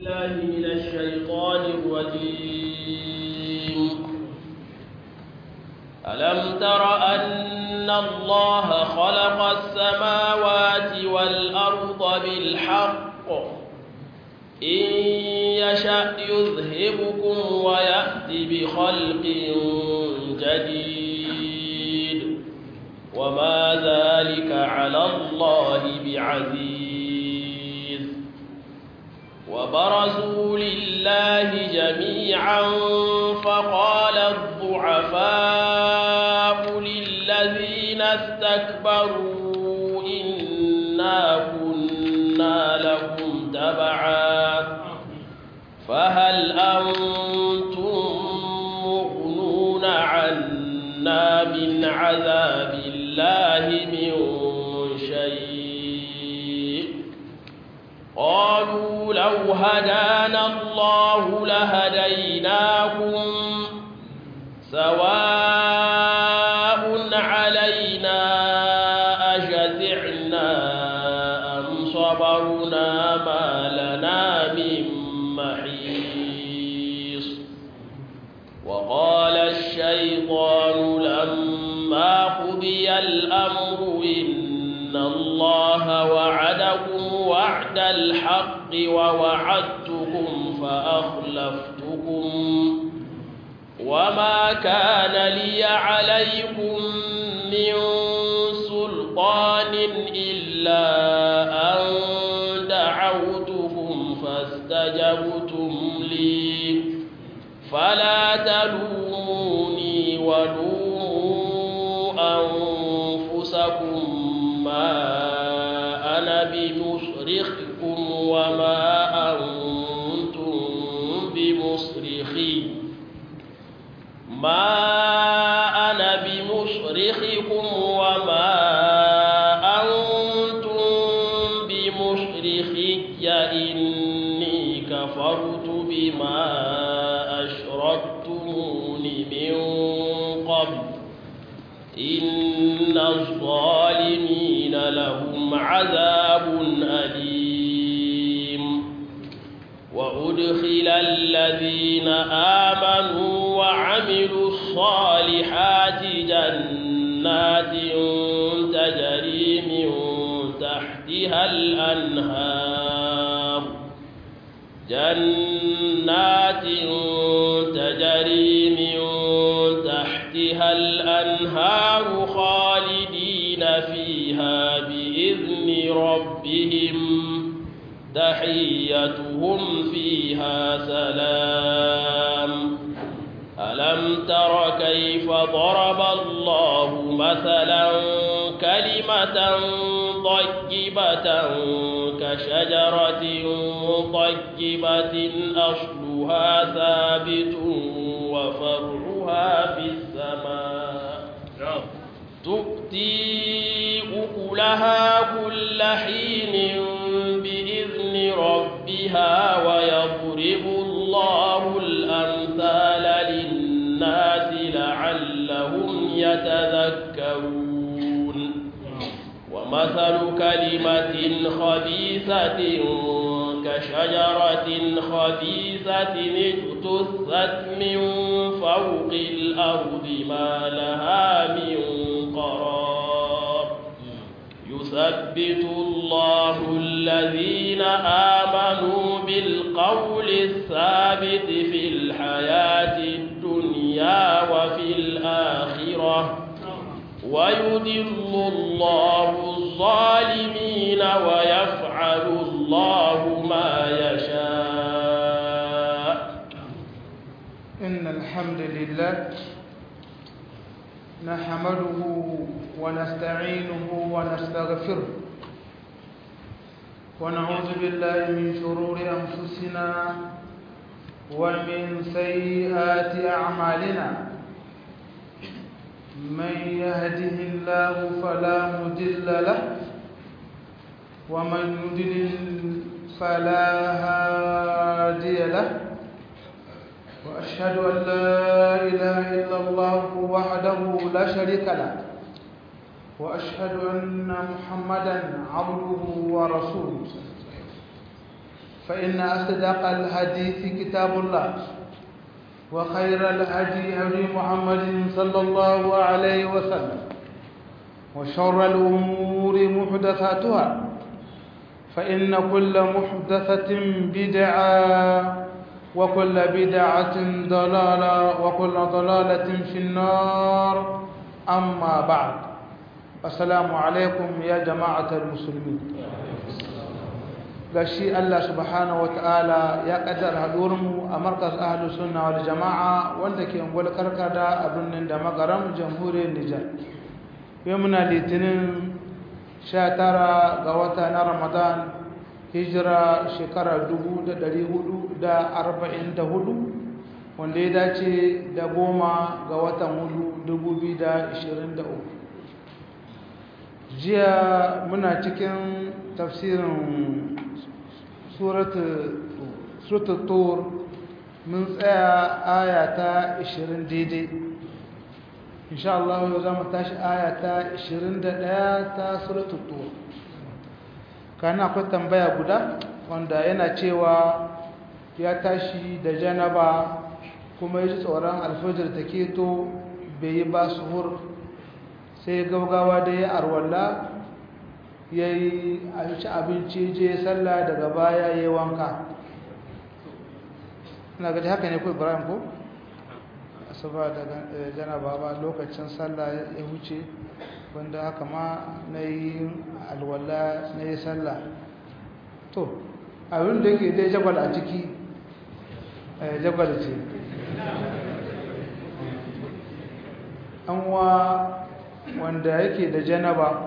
بالله من الشيطان الرجيم ألم تر أن الله خلق السماوات والأرض بالحق إن يشأ يذهبكم ويأتي بخلق جديد وما ذلك على الله بعزيز وبرزوا لله جميعا فقال الضعفاء للذين استكبروا إنا كنا لكم تبعا فهل أنتم مغنون عنا من عذاب الله من شيء قالوا لو هدانا الله لهديناكم سواء علينا أجزعنا أم صبرنا ما لنا من محيص وقال الشيطان لما قضي الأمر إن الله وعدكم وعد الحق ووعدتكم فأخلفتكم وما كان لي عليكم من سلطان إلا أن دعوتكم فاستجبتم لي فلا تلوموني ولوموا أنفسكم ما أنا بمصرخكم وما أنتم بمصرخي ما أنا بمصرخكم وما أنتم بمصرخي إني كفرت بما أشركتمون من قبل إن الظالمين لهم عذاب أليم وأدخل الذين آمنوا وعملوا الصالحات جنات تجري من تحتها الأنهار جنات تجري من تحتها الأنهار خالدين فيها بإذن ربهم تحيتهم فيها سلام ألم تر كيف ضرب الله مثلا كلمة طيبة كشجرة طيبة أصلها ثابت وفرعها في السماء تؤتي أكلها كل حين بإذن ربها ويضرب الله الأمثال للناس لعلهم يتذكرون ومثل كلمة خبيثة كشجرة خبيثة اجتثت من فوق الأرض ما لها من قرار يثبت الله الذين آمنوا بالقول الثابت في الحياة الدنيا وفي الآخرة ويدل الله الظالمين ويفعل الله ما يشاء إن الحمد لله نحمده ونستعينه ونستغفره ونعوذ بالله من شرور أنفسنا ومن سيئات أعمالنا من يهده الله فلا مضل له ومن يضلل فلا هادي له وأشهد أن لا إله إلا الله وحده لا شريك له وأشهد أن محمدا عبده ورسوله فإن أصدق الحديث كتاب الله وخير الهدي هدي محمد صلى الله عليه وسلم وشر الأمور محدثاتها فإن كل محدثة بدعة وكل بدعة ضلالة وكل ضلالة في النار أما بعد السلام عليكم يا جماعة المسلمين gashi Allah subhanahu wataala ya kaddara hadurinmu a markas ahlus sunna wal jamaa wanda ke ungwal karkada a birnin da magaram jamhuriyar Nijar yau muna litinin 19 ga wata na Ramadan hijira shekara 1444 wanda ya dace da goma ga watan hudu 2023 jiya muna cikin tafsirin suratul tur mun tsaya aya ta 20 daidai insha Allah yau za mu tashi aya ta 21 ta suratul tur kana akwai tambaya guda wanda yana cewa ya tashi da janaba kuma ya ji tsoron alfajir ta keto bai yi ba suhur sai gaugawa da ya arwalla ya yi ci abinci je sallah daga baya ya yi wanka na gaji haka ne ku ibrahim ko? asuba daga janaba ba lokacin sallah ya wuce wanda haka ma na yi alwala na yi sallah to abin da ke dai jabal a ciki jabal ce anwa wanda yake da janaba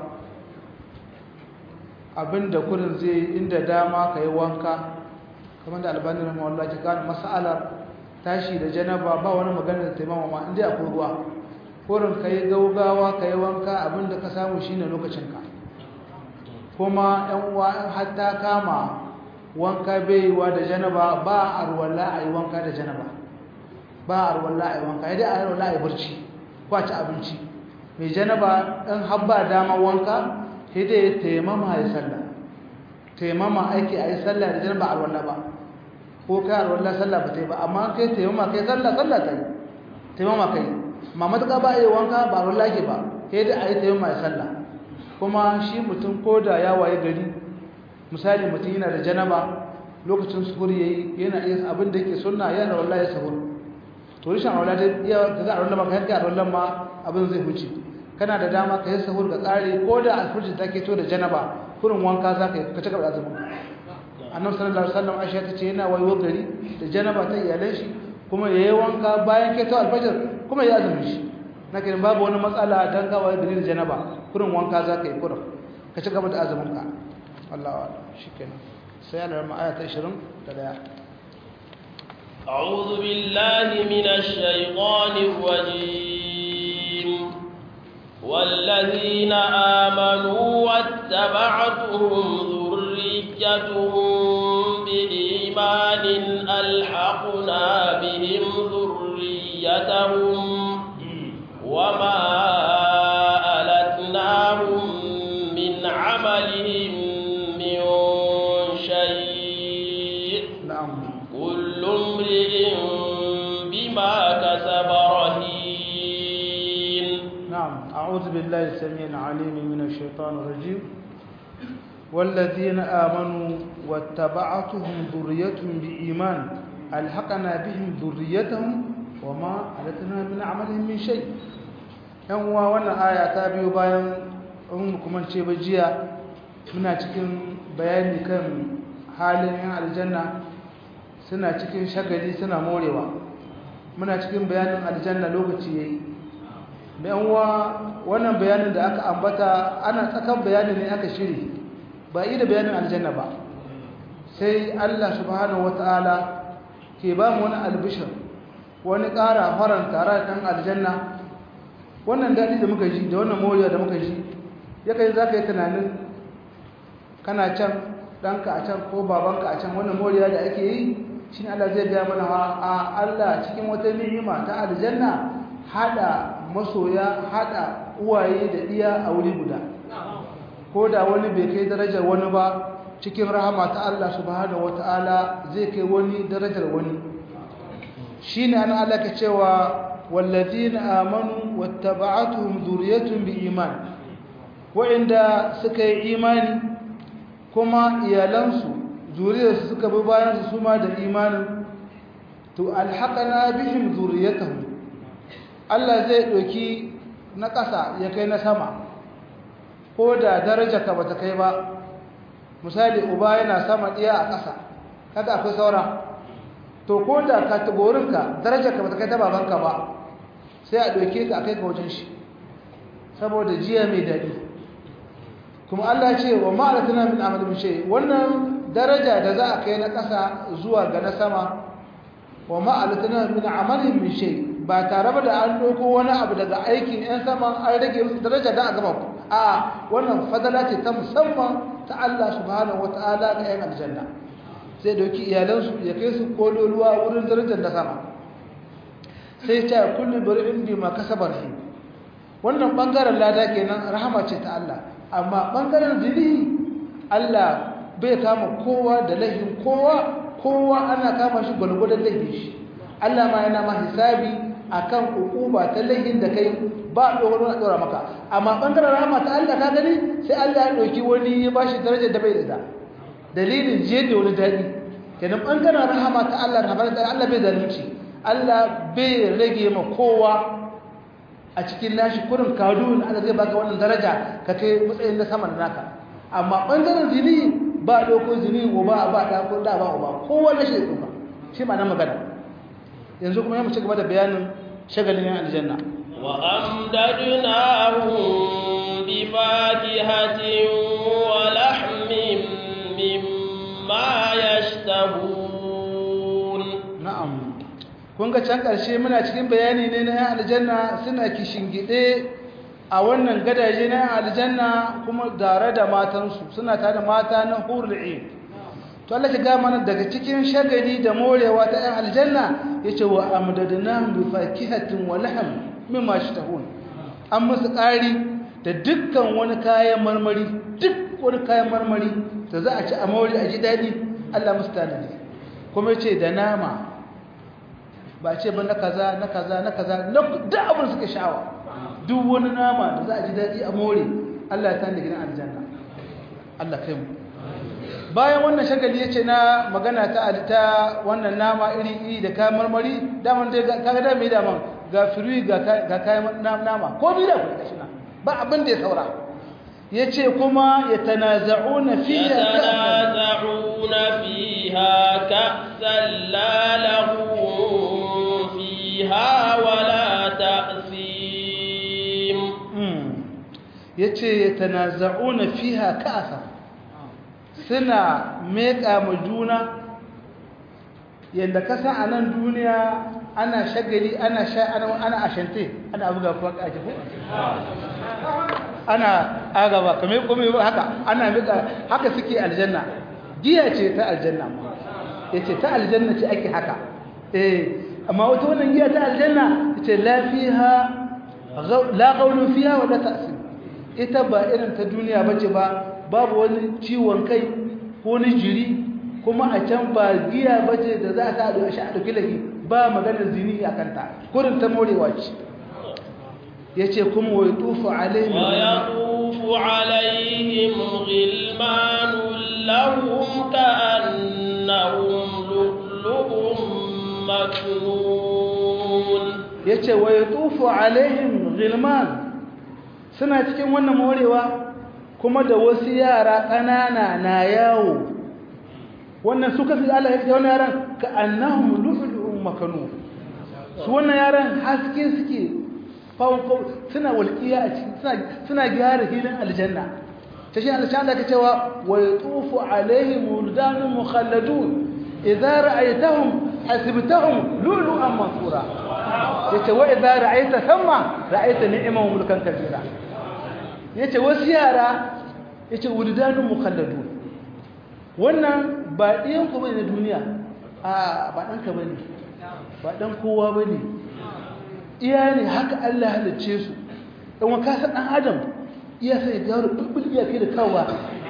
abin da kurin zai inda dama ka yi wanka kamar da albanin ramawallah ta gane mas'alar tashi da janaba ba wani magana da taimama ma inda akwai ruwa kurin ka yi gaugawa ka yi wanka abin da ka samu shi ne lokacinka kuma yan uwa hatta kama wanka baiwa da janaba ba a ruwalla a yi wanka da janaba ba a ruwalla a yi wanka ya dai a ruwalla a yi barci ko a ci abinci mai janaba ɗan habba dama wanka sai dai taimama ya sallah taimama aiki a yi sallah da janaba a ruwalla ba ko kai a ruwalla sallah ba ta yi ba amma kai taimama kai sallah sallah ta yi taimama kai ma matuƙa ba a yi wanka ba a ruwalla ke ba sai dai a yi taimama ya sallah kuma shi mutum ko da ya waye gari misali mutum yana da janaba lokacin suhur yayi yana iya abin da yake sunna yana wallahi sahur to rishin aula da iya da za a rulla maka yanka rullan ma abin zai huce kana da dama ka yi sahur ga tsari ko da alfurji take to da janaba kurin wanka za ka yi ka cika da azumi annabi sallallahu alaihi wasallam aisha ta ce yana wayo gari da janaba ta iyalan shi kuma yayi wanka bayan ke to alfajir kuma ya azumi shi nake babu wani matsala dan ga wayo gari da janaba kurin wanka za ka yi kurin ka cika da azumin ka Allah shikenan sai Allah ma aya ta 20 da daya أعوذ بالله من الشيطان الرجيم والذين آمنوا واتبعتهم ذريتهم بإيمان ألحقنا بهم ذريتهم وما ألتناهم من عملهم من شيء na'am كل امرئ بما كسب رهين نعم أعوذ بالله السميع العليم من الشيطان الرجيم والذين آمنوا واتبعتهم ذريتهم بإيمان ألحقنا بهم ذريتهم وما ألتنا من عملهم من شيء yan uwa wannan aya ta biyo bayan in kuma ce ba jiya muna cikin bayani kan halin yan aljanna suna cikin shagali suna morewa muna cikin bayanin aljanna lokaci yayi da yan uwa wannan bayanin da aka ambata ana tsakan bayanin ne aka shiri ba yi da bayanin aljanna ba sai Allah subhanahu wataala ke ba mu wani albishir wani ƙara faranta tare da ɗan aljanna wannan daɗi da muka ji da wannan moriya da muka ji ya kai za ka yi tunanin kana can ɗanka a can ko babanka a can wannan moriya da ake yi shi ne Allah zai gaya mana a Allah cikin wata ni'ima ta aljanna haɗa masoya haɗa uwaye da iya a wuri guda ko da wani bai kai darajar wani ba cikin rahama ta Allah subhanahu wataala zai kai wani darajar wani shine an Allah ke cewa walladina amanu wattaba'atuhum dhurriyyatuhum biiman wa'inda suka yi imani kuma iyalansu zuriyarsu suka bi bayan su ma da imanin to alhaqana bihim dhurriyyatuhum Allah zai doki na ƙasa ya kai na sama ko da daraja ka bata kai ba misali uba yana sama ɗiya a ƙasa kaga akwai saura to ko da kategorinka daraja ka bata kai ta babanka ba sai a ɗauke ka a kai ka wajen shi saboda jiya mai daɗi kuma Allah ce wa ma'alatuna min amalin shi wannan daraja da za a kai na ƙasa zuwa ga na sama wa ma'alatuna min amalin min shi ba tare ba da an ɗauko wani abu daga aikin 'yan sama an rage musu daraja don a gama ku a wannan fadala ce ta musamman ta Allah subhanahu wa ta'ala ga 'yan aljanna sai dauki iyalansu ya kai su kololuwa wurin darajar da sama sai ta kullu bar'in bi ma kasabar hi wannan bangaren lada kenan rahama ce ta Allah amma bangaren zini Allah bai kama kowa da laifin kowa kowa ana kama shi gwalgwadon laifin shi Allah ma yana ma hisabi akan hukuma ta laifin da kai ba dogaro na dora maka amma bangaren rahama ta Allah ka gani sai Allah ya dauki wani ya bashi darajar da bai da dalilin je da wani dadi kenan bangaren rahama ta Allah rahama ta Allah bai zalunci Allah bai rage ma kowa a cikin nashi kurin kadun Allah zai baka wannan daraja ka kai matsayin na sama da naka amma bangaren zini ba doko zini uba ba da ko da ba uba kowa na shi da shi ma na magana yanzu kuma ya mu ci gaba da bayanin shagalin yan aljanna وأمددناهم بفاكهة ولحم مما يشتهون na'am kun ga can ƙarshe muna cikin bayani ne na yan aljanna suna kishingide a wannan gadaje na yan aljanna kuma tare da matansu suna tare da mata na hurul ain to Allah ya ga mana daga cikin shagali da morewa ta yan aljanna yace wa amdadnahum bi fakihatin wa lahm mimma shtahun an musu ƙari da dukkan wani kayan marmari duk wani kayan marmari da za a ci a mawari a ji daɗi Allah musu tanadi kuma ce da nama ba ce ba na kaza na kaza na kaza na duk abin suka sha'awa duk wani nama da za a ji daɗi a more Allah ya tanadi gidan aljanna Allah kai mu bayan wannan shagali ya ce na magana ta ta wannan nama iri iri da kayan marmari daman dai kaga da mai daman ga firi ga kayan nama ko bi da kuɗi gashi na ba abin da ya saura ya ce kuma ya tanaza'una fiha يتنازعون فيها كأسا لا لهم فيها ولا تأثيم ya ce ya tanaza'una fiha ka'asa suna meƙa ma juna yadda kasa a nan duniya ana shagali ana sha ana ashante ana buga kuwa kaji ko ana agaba kamar kuma haka ana mika haka suke aljanna giya ce ta aljanna yace ta aljanna ce ake haka eh amma wata wannan giya ta aljanna yace la fiha la qawlu fiha wala ta'sim ita ba irin ta duniya bace ba babu wani ciwon kai ko ni jiri kuma a can ba giya bace da za ta da shi a dauki lahi ba maganar zini akan ta kurin ta morewa ce yace kuma wa yutufu alaihim wa yatufu alaihim ghilmanun lahum ka'annahum lu'lu'un maknun yace wa yutufu alaihim ghilman suna cikin wannan morewa kuma da wasu yara ƙanana na yawo wannan suka fi Allah ya ce wannan yaran ka annahum lu'lu'un maknun su wannan yaran haske suke fawfau suna walƙiya a cikin suna gyara filin aljanna ta shi aljanna ka cewa wa yatufu alaihim wuldanun mukhalladun idza ra'aytahum hasibtahum lu'lu'an mansura yace wa idza ra'aita thamma ra'aita ni'man mulkan kabira yace wasu yara yace wuldanun mukhalladun wannan ba ɗiyan ku bane na duniya a ba ɗanka bane ba ɗan kowa bane iya ne haka Allah halicce su dan wa kasa dan adam iya sai garo bulbul iya kai da kawa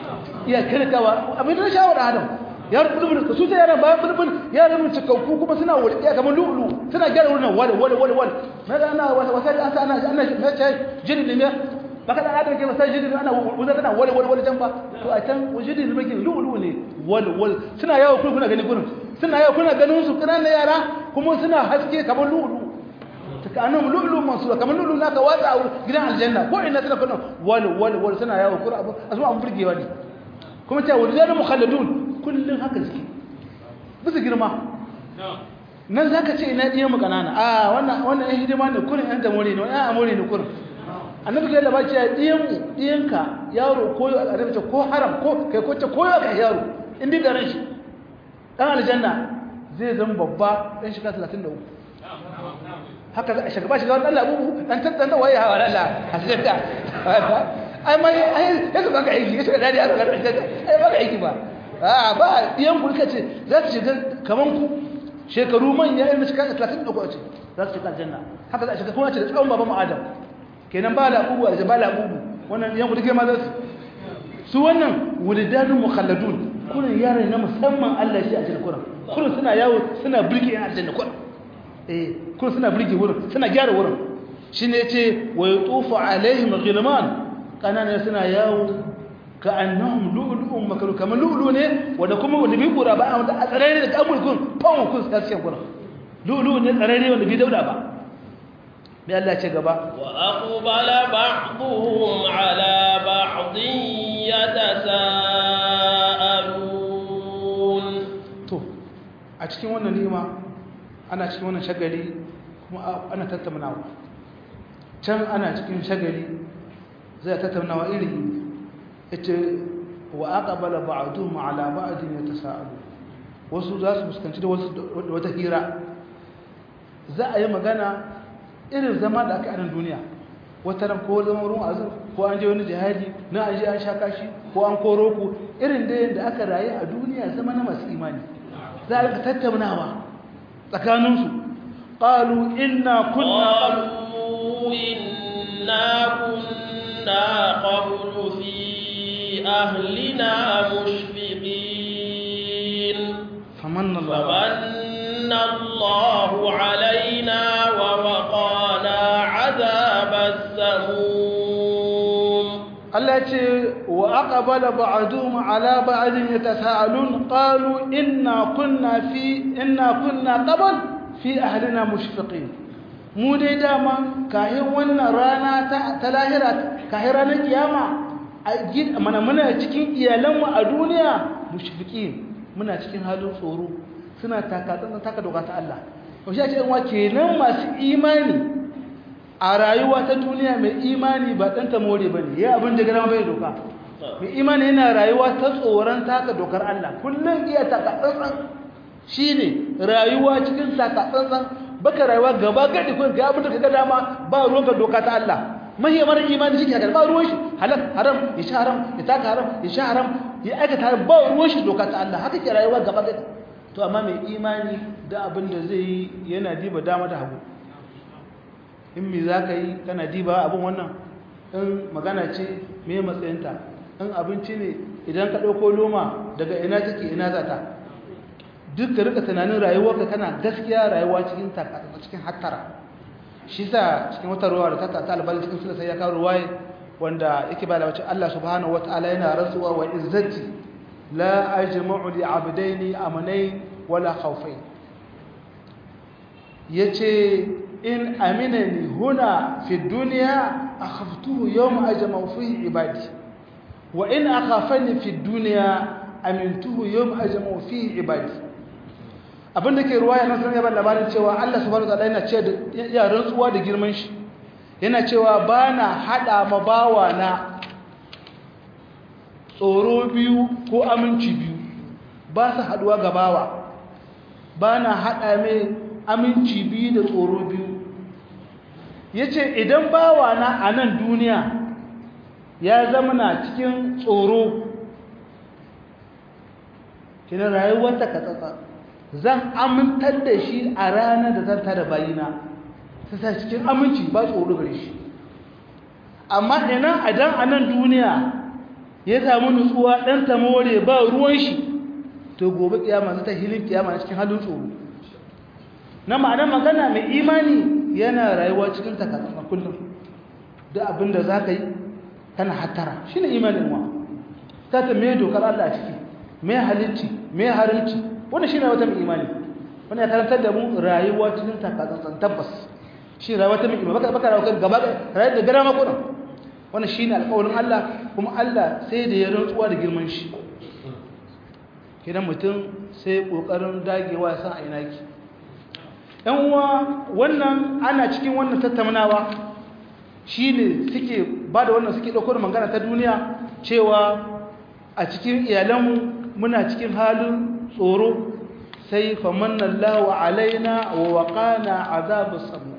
iya kirkawa abin da shawara adam ya bulbul ka su ta yaran bayan bulbul yaran mun cikakku kuma suna walƙiya kamar lulu suna gyara wurin wal wal wal wal na ga ana wasa an sa ana ana na ce jini ne baka da adam ke wasa jini ana wuzar tana wal wal wal can ba to a can jini ne bakin lulu ne wal wal suna yawo kuma kuna gani gurin suna yawo kuna ganin su kana yara kuma suna haske kamar lulu kanan lulu masu kamar lulu naka watsa a gidan aljanna ko ina suna kuna wal wal wal suna yawo kuma abu asu an burgewa ne kuma ta wal zanu mukhalladun kullun haka suke bisa girma nan zaka ce ina diyan mu kanana a wannan wannan ɗan hidima ne kurin ɗan damore ne wannan amore ne kurin annabi kai labari ce diyan mu diyanka yaro ko annabi ce ko haram ko kai ko ce ko ya yaro in bi garin shi dan aljanna zai zama babba dan shiga 33 haka za a shiga ba shiga wani Allah bubu dan tattan da waye hawa Allah hasita ai mai ai yanzu ba ka aiki kace dadi aka ga ai ba ka aiki ba a ba diyan ku kace za su shiga kaman ku shekaru manya irin shiga 30 da ce za su shiga aljanna haka za a shiga kuma ce da tsawon baban mu Adam kenan ba la bubu da ba la bubu wannan diyan ku dake ma za su su wannan wulidanun mukhalladun kullun yaran na musamman Allah shi a cikin Qur'an kullun suna yawo suna burge a aljanna Qur'an eh kun suna burge wurin suna gyara wurin shine yace wa yutufu alaihim ghilman kanana suna yawo ka annahum lu'lu'un makalu kamar lu'lu ne wanda kuma wanda bi kura ba wanda a tsarare da kamul kun fawon kun sai cikin gurin lu'lu ne tsarare wanda bi dauda ba mai Allah ce gaba wa aqbala ba'dhum ala ba'dhin yatasaalun to a cikin wannan ni'ima ana cikin wannan shagali kuma ana tattaunawa can ana cikin shagali zai tattaunawa iri ita wa aqbala ba'dhum ala ba'din yatasaalu wasu za su fuskanci da wasu da wata hira za a yi magana irin zama da aka yi a duniya wata ran ko zama wurin azur ko an je wani jihadi na an je an sha kashi ko an koro ku irin da yadda aka rayu a duniya zama na masu imani za a tattaunawa tsakaninsu ƙalu inna kunna قالوا إنا كنا قبل في أهلنا مشفقين famanna Allah فمن الله علينا ووقانا عذاب السموم Allah ce wa aqbala ba'duhum ala ba'din yatasaalun qalu inna kunna fi inna kunna qabl fi ahlina mushfiqin mu dai dama kahin wannan rana ta ta lahira kahin ranar kiyama a gid mana muna cikin iyalanmu a duniya mushfiqin muna cikin halin tsoro suna taka tsantsan taka doka ta Allah to shi ce wa kenan masu imani a rayuwa ta duniya mai imani ba ɗan ta more ba ne ya abin da gama bai doka mai imani yana rayuwa ta tsoron taka dokar Allah kullum iya taka tsantsan shi ne rayuwa cikin taka tsantsan baka rayuwa gaba gadi kun ga abin da ka ga dama ba ruwan ka doka ta Allah mahimman imani shi ke haka ba ruwan shi halal haram ya sha haram ya taka haram ya sha haram ya aikata haram ba ruwan shi doka ta Allah haka ke rayuwa gaba gadi to amma mai imani da abin da zai yi yana diba dama da hagu in me za ka yi kana diba abin wannan in magana ce me matsayinta in abinci ne idan ka ɗauko loma daga ina take ina za ta duk ka rika tunanin rayuwarka kana gaskiya rayuwa cikin cikin hattara shi sa cikin wata ruwa da ta ta albali cikin sula sai ya kawo ruwaye wanda yake ba da wacce Allah subhanahu wataala yana rantsuwa wa izzati la ajma'u li abdaini amanain wala khawfain yace in aminani huna fi dunya akhaftuhu yawma ajma'u fihi ibadi wa in akhafani fi dunya amintuhu yawma ajma'u fihi ibadi abinda ke ruwaya nan sun yaba labarin cewa Allah subhanahu wataala yana ce da ya rantsuwa da girman shi yana cewa bana hada ma bawa na tsoro biyu ko aminci biyu ba su haduwa ga bawa bana hada mai aminci biyu da tsoro biyu ya ce idan bawana a nan duniya ya zama na cikin tsoro kina rayuwarta ka tsatsa zan amintar da shi a ranar da zan tada bayina su sa cikin aminci ba tsoro gare shi amma ina idan a nan duniya ya samu nutsuwa dan ta more ba ruwan shi to gobe kiyama zai ta hilin kiyama cikin halin tsoro na ma'anar magana mai imani yana rayuwa cikin takatsa kullum da abinda za ka yi kana hattara shi ne imanin wa ta ta mai dokar Allah a ciki mai halicci mai harinci wanda shi ne wata mai imani wanda ya karantar da mu rayuwa cikin takatsan tabbas shi rayuwa ta mai imani baka baka rayuwa gaba rayuwa da gara makonan wannan shi ne alƙawarin Allah kuma Allah sai da ya rantsuwa da girman shi kidan mutum sai ƙoƙarin dagewa ya san a ina ki ‘yan uwa wannan ana cikin wannan tattaunawa shi ne suke ba da wannan suke ɗaukar magana ta duniya cewa a cikin iyalanmu muna cikin halin tsoro sai famannan lawa alaina wa waƙana azabar samu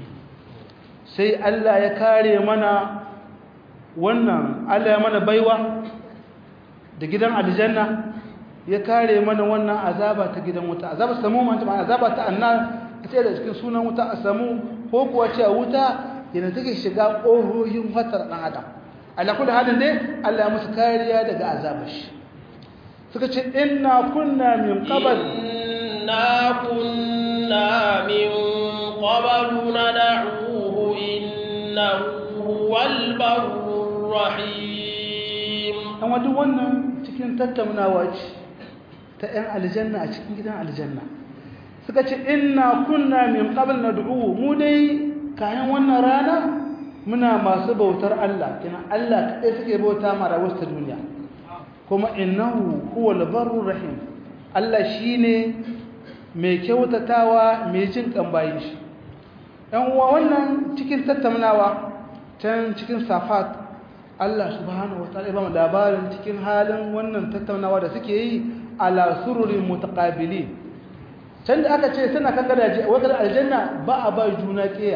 sai Allah ya kare mana wannan Allah ya mana baiwa da gidan aljanna ya kare mana wannan azaba ta gidan wuta azaba samu man ta azaba ta annar ita da cikin sunan wuta a samu ko kuwa ce wuta yana take shiga ƙohohin watar ɗan adam ala kullu halin dai Allah ya musu kariya daga azabar shi suka ce inna kunna min qabl inna kunna min qabl nad'uhu innahu huwal barrur rahim amma duk wannan cikin tattaunawa ce ta 'yan aljanna a cikin gidan aljanna suka ce inna kunna min qabl nad'u mu dai kayan wannan rana muna masu bautar Allah kina Allah kai suke bauta ma rawar ta duniya kuma innahu huwal barrur rahim Allah shine mai kyautatawa mai jin kambayin shi dan uwa wannan cikin tattaunawa can cikin safat Allah subhanahu wataala ya ba mu labarin cikin halin wannan tattaunawa da suke yi ala sururin mutaqabilin can da aka ce suna kan gadaje wadar aljanna ba a ba juna kiya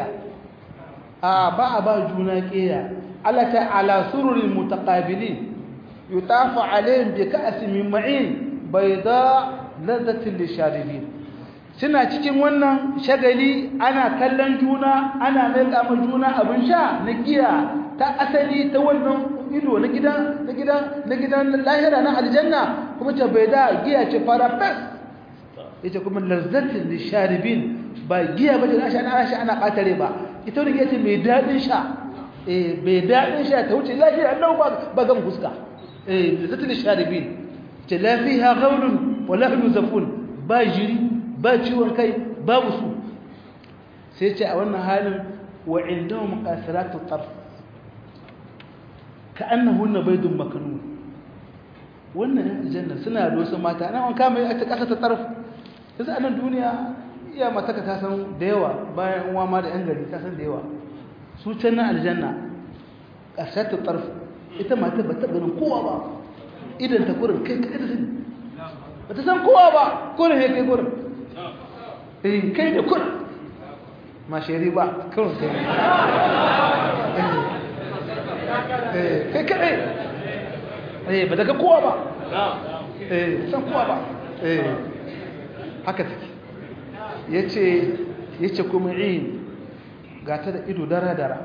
a ba a ba juna kiya Allah ta ala sururin mutaqabilin yutafu alaihim bi ka'sin min ma'in bayda ladhatin lisharibin suna cikin wannan shagali ana kallon juna ana mai kama juna abin sha na giya ta asali ta wannan ido na gidan na gidan na gidan lahira na aljanna kuma ta bayda giya ce fara fes ita kuma lazzatin lisharibin ba giya ba da sha ana sha ana katare ba ita wani giya ce mai dadin sha eh mai dadin sha ta wuce lafiya Allah ba ba gan fuska eh lazzatin lisharibin ta lafiha ghawlun wa lahnu zafun ba jiri ba ciwon kai babu su sai ce a wannan halin wa indahum qasiratu tarf ka'annahunna baydun makanun wannan aljanna suna da wasu mata nan an kama a ta kasa ta tarf yanzu a nan duniya iya mataka ta san da yawa bayan uwa ma da 'yan gari ta san da yawa su can na aljanna ƙarshen ta tsarf ita mata ba ta ganin kowa ba idan ta kurin kai kai da sani ba ta san kowa ba kurin ya kai kurin eh kai da kurin ma shari ba kurin kai eh kai kai eh ba daga kowa ba eh san kowa ba eh haka take yace yace kuma in ga ta da ido dara dara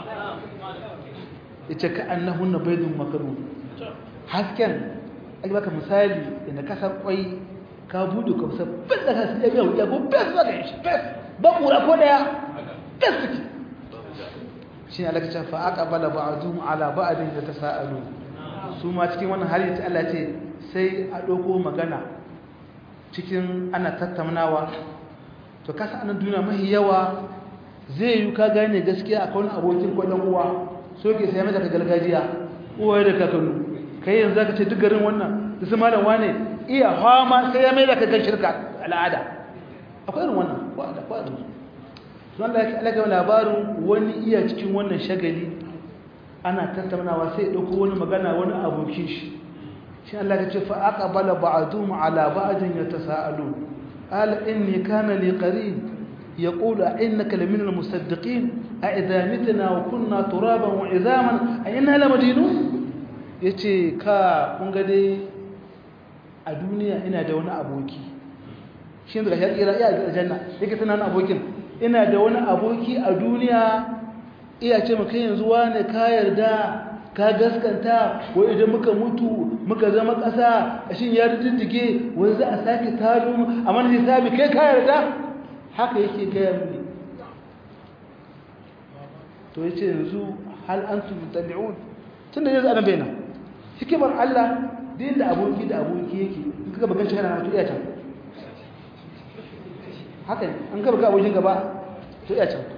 yace ka annahunna baydun makarun hasken ai baka misali inda ka san kwai ka bude ka san bin da ka san ya ya go bes ba shi bes ba kura ko daya bes take shi ne Allah ya fa aqbala ba'dhum ala ba'din yatasaalu su ma cikin wannan hali ta Allah ce sai a dauko magana cikin ana tattaunawa to kasa anan duniya mahi yawa zai yi ka gane gaskiya akwai wani abokin ko dan uwa so ke sai maka gargajiya uwaye da kakanu kai yanzu zaka ce duk garin wannan da su malam wane iya fama sai ya mai da kakan shirka al'ada akwai irin wannan ko da ko da su Allah ya alaka labarin wani iya cikin wannan shagali ana tattaunawa sai ya dauko wani magana wani abokin shi shi Allah ya ce fa aqbala ba'dhum ala ba'din yatasaalun qala inni kana li qarin yaqulu innaka lamin almusaddiqin a idha mitna wa kunna turaban wa idhaman a inna lamadinun yace ka kun ga dai a duniya ina da wani aboki shin daga ya tsira iya aljanna yake tunanin abokin ina da wani aboki a duniya iya ce maka yanzu wane ka yarda ka gaskanta ko idan muka mutu muka zama ƙasa a shin ya riddige wani za a sake taro mu a mana hisabi kai ka yarda haka yake gaya mini to yace yanzu hal antum mutabi'un tunda yanzu ana bayyana hikimar Allah din da aboki da aboki yake in kaga bagan shi kana to iya can haka ne an ka baga abokin gaba to iya can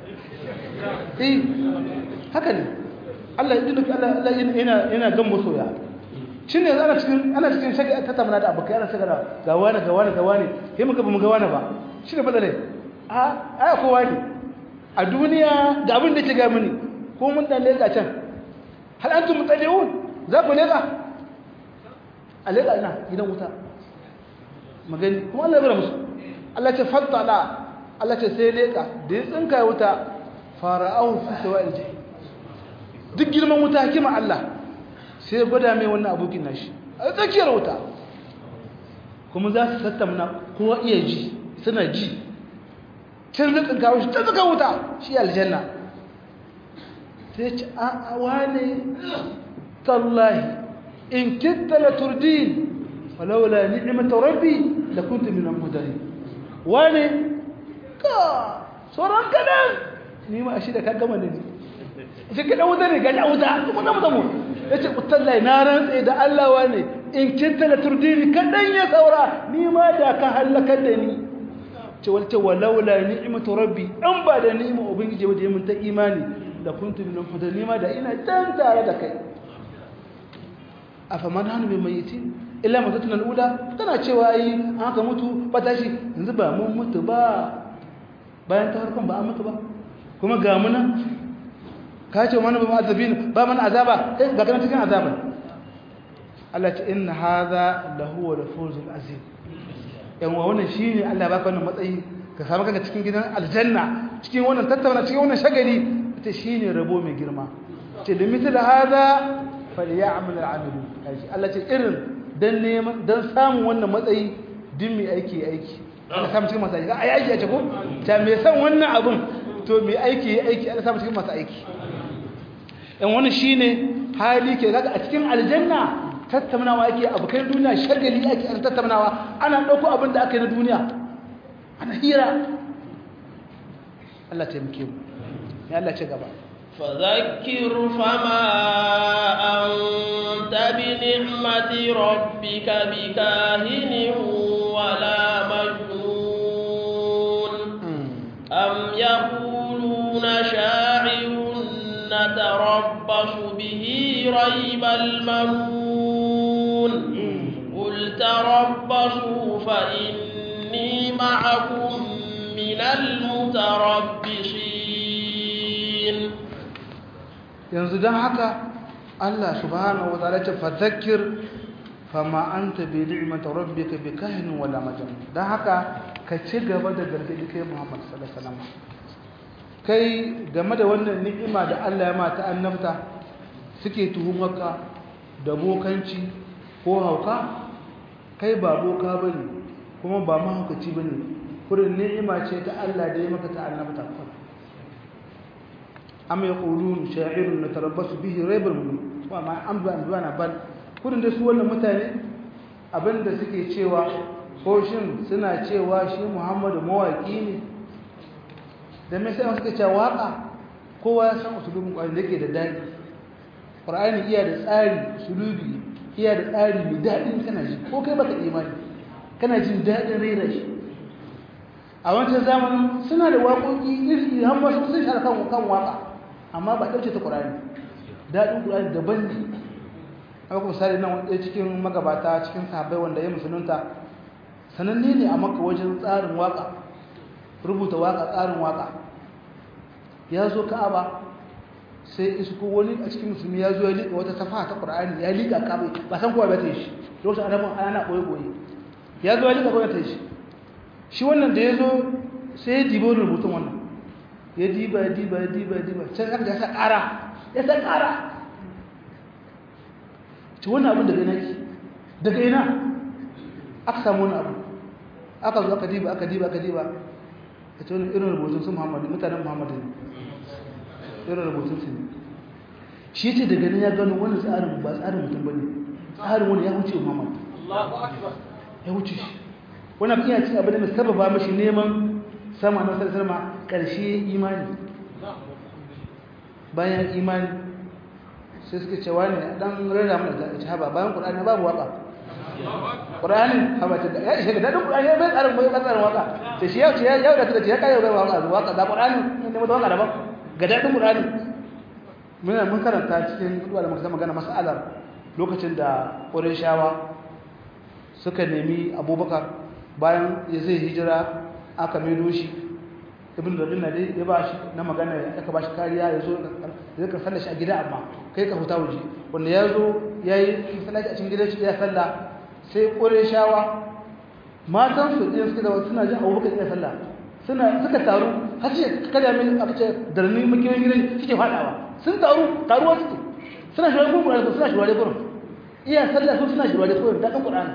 eh haka ne Allah ya dinka Allah Allah yana yana gan masoya shine yanzu ana cikin ana cikin shaka ta tamana da abokai ana shaka ga wani ga wani ga wani sai muka ba mu ga wani ba shine fadale a ai kowa ne a duniya ga abin da ke ga mini ko mun dan leka can hal antum mutali'un za ku leka a leka ina gidan wuta magani kuma Allah ya bar musu Allah ce fattala Allah ce sai leka da ya tsinka wuta fara'ahu fi sawa'il jahim duk girman wuta hikima Allah sai gwada mai wannan abokin nashi a tsakiyar wuta kuma za su tattamna kowa iya ji suna ji can zikin kawo shi ta zikin wuta shi aljanna sai ce a wane tallahi in kitta la turdin walaula ni'mata rabbi la kuntu min al-mudarin wane ka sauran kadan ni ma shi da ka gama ne shi ka dawo zane ga wuta kuma na mutamu yace utallahi na rantsa da Allah wane in kitta la turdini kadan ya saura ni ma da ka halakar da ni ce walte walaula ni'matu rabbi an ba da ni'ima ubangiji waje mun ta imani da kuntu min al ma da ina dan tare da kai afaman hanu bi mayitin illa matatuna al-ula tana cewa ai an haka mutu ba tashi yanzu ba mun mutu ba bayan ta harkon ba an mutu ba kuma ga mu nan ka ce mana ba mu azabin ba mana azaba eh ga kana cikin azaban Allah ce inna hadha lahu al-fawzul azim yan wa wannan shine Allah ya baka wannan matsayi ka samu kanka cikin gidan aljanna cikin wannan tattauna cikin wannan shagali ita shine rabo mai girma ce limithil hadha falyamal al'amilun Allah ce irin dan neman dan samun wannan matsayi din mai aiki aiki Allah samu cikin masu aiki ai aiki a ce ko ta me san wannan abun to mai aiki aiki Allah samu cikin masu aiki in wannan shine hali ke kaga a cikin aljanna tattaunawa ake abokan duniya shagali ake an tattaunawa ana dauko abin da aka yi na duniya ana hira Allah ta muke mu ya Allah ce gaba فذكر فما أنت بنعمة ربك بكاهن ولا مجنون أم يقولون شاعر نتربص به ريب المنون قل تربصوا فإني معكم من المتربصين yanzu don haka Allah subhanahu wa ta'ala ce fadhakkir fama anta bi ni'mati rabbika bi kahinin wala majnun don haka ka ci gaba da gargadi kai Muhammad sallallahu alaihi wasallam kai game da wannan ni'ima da Allah ya mata annabta suke tuhumarka da bokanci ko hauka kai ba boka bane kuma ba mahaukaci bane kurin ni'ima ce ta Allah da ya maka ta annabta am yaqulun sha'irun natarabbasu bihi raybal mulk wa ma am ba anduana bal kurin da su wannan mutane abinda suke cewa ko shin suna cewa shi Muhammadu mawaki ne da me sai suka ce waka kowa ya san usulubin Qur'ani da yake da dadi Qur'ani iya da tsari usulubi iya da tsari mai dadin kana ji ko kai baka imani kana jin dadin rera shi a wancan zamanin suna da waƙoƙi iri har ma sun shara kan kan waka amma ba ɗauce ta ƙur'ani daɗin ƙur'ani daban ne haka misali nan wanda cikin magabata cikin sahabbai wanda ya musulunta sananne ne a maka wajen tsarin waka rubuta waka tsarin waka ya zo ka'aba sai isko wani a cikin musulmi ya zo ya liƙa wata safa ta ƙur'ani ya liƙa ka'aba ba san kowa ba ta yi shi lokacin annabin ana ɓoye ɓoye ya zo ya liƙa kowa ta yi shi shi wannan da ya zo sai ya dibo rubutun wannan ya diba ya diba ya diba ya diba can aka ya sa ƙara ya sa ƙara ci wannan abin daga ina ki daga ina aka samu wani abu aka zo aka diba aka diba aka diba a ce wani irin rubutun su muhammadu mutanen muhammadu ne irin rubutun su ne shi ce daga nan ya gano wannan tsarin ba tsarin mutum bane tsarin wani ya wuce Muhammad ya wuce shi wannan iya cin abin da mai sababa mashi neman sama na sallallahu alaihi karshe imani bayan imani sai suka ce wani dan rera mana da haba bayan Qur'ani babu waka Qur'ani haba ta ya ishe da dadin Qur'ani bai tsarin bai tsarin waka sai shi yau ya yau da ta ce ya kai bai waka waka da Qur'ani ne mu da waka daban ga dadin Qur'ani muna mun karanta cikin duwa da muka magana mas'alar lokacin da Qurayshawa suka nemi Abubakar bayan ya zai hijira aka maido shi ibn Rabi'a dai ya ba shi na magana aka ba shi kariya ya zo ya ka sallar shi a gida amma kai ka huta waje wanda ya zo ya yi masallaci a cikin gidan shi ya sallah sai Qurayshawa matan su din suka da suna jin Abubakar ya sallah suna suka taru har sai kada mai aka ce darni makiyoyin gidan suke fadawa sun taru taruwa suke suna shirare gurin Qur'ani suna shirare gurin iya sallah su suna shirare gurin da kan Qur'ani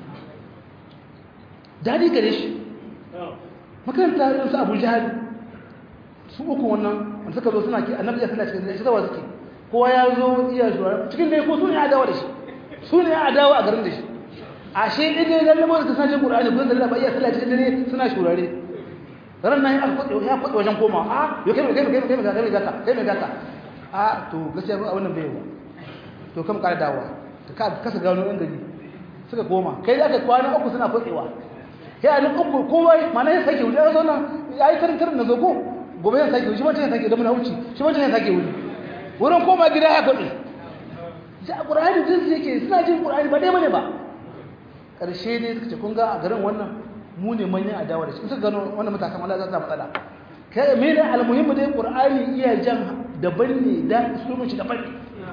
dadi gare shi makaranta irin su Abu Jahal su uku wannan wanda suka zo suna ki annabi ya sallah cikin shi zawa suke kowa ya zo iya shirare cikin dai ko su ne adawa da shi su ne adawa a garin da shi ashe idan lalle mu da sanin Qur'ani ko sallah ba iya sallah cikin dare suna shirare ran nan ya kwaɗe ya kwaɗe wajen koma a yo kai kai kai kai kai kai gaka kai mai gaka a to gaskiya ba wannan bai ba to kam ƙara dawowa to ka kasa gano ɗan gari suka koma kai da ka kwana uku suna kwaɗewa ya ni uku kowa mana ya sake wuri ya zo nan ya yi karin karin na zo ko gobe ya sake wuri shi wancan ya sake da muna wuce shi wancan ya sake wuri wurin koma gida ya kwaɗe ja ƙur'ani jinsi yake suna jin ƙur'ani ba dai bane ba ƙarshe dai suka ce kun ga a garin wannan mu ne manyan adawa da shi suka gano wannan matakan Allah za su matsala kai me ne almuhimmi dai qur'ani iya jan daban ne da sunan shi daban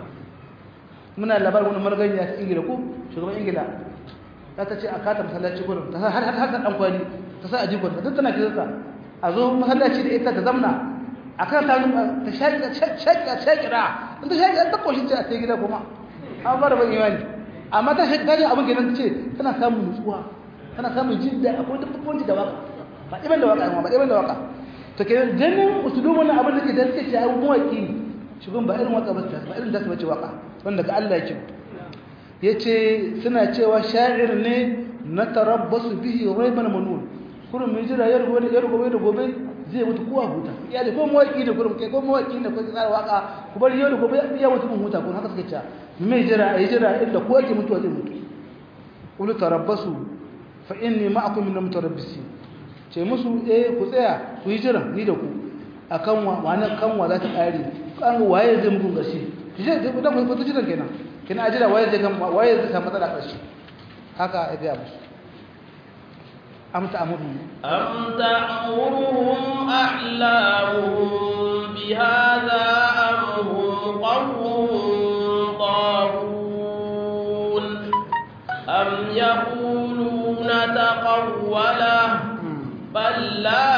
muna labarin wani margani ta ingila ko shugaban ingila ta ta ce a kata masallaci gurin ta har har har dan kwani ta sa a jikon ta duk tana kisa a zo masallaci da ita ta zamna akan ta ta shaki shaki shakira in ta shaki ta koshi ce a sai gida kuma an fara ban imani amma ta shaki ta ji abin kenan ta ce tana samun nutsuwa kana samun jin da akwai dabbobi da waka ba iban da waka ba iban da waka to kenan ganin usulubun abin da ke da take ya mawaki shugun ba irin waka ba ba irin da su bace waka wanda ga Allah yake yace suna cewa sha'ir ne na tarabbasu bihi rayban manun kurun mai jira yar gobe yar gobe da gobe zai mutu kowa huta ya da ko mawaki da kurun kai ko mawaki da ko tsara waka ku bari yau da gobe ya mutu mun huta ko haka suka ce mai jira ai jira inda ko yake mutuwa zai mutu ulu tarabbasu fa inni ma'akum min mutarabbisin ce musu eh ku tsaya ku yi jira ni da ku akan wa wani kanwa za ta kare kan waye zai muku gashi kije da da ku ta jiran kenan kina ajira waye zai kan waye zai samu matsala kashi haka ya ga musu am ta'muru am ta'muruhum a'lamuhum bihadha am hum qawmun taghun am yaqulun تقوله بل لا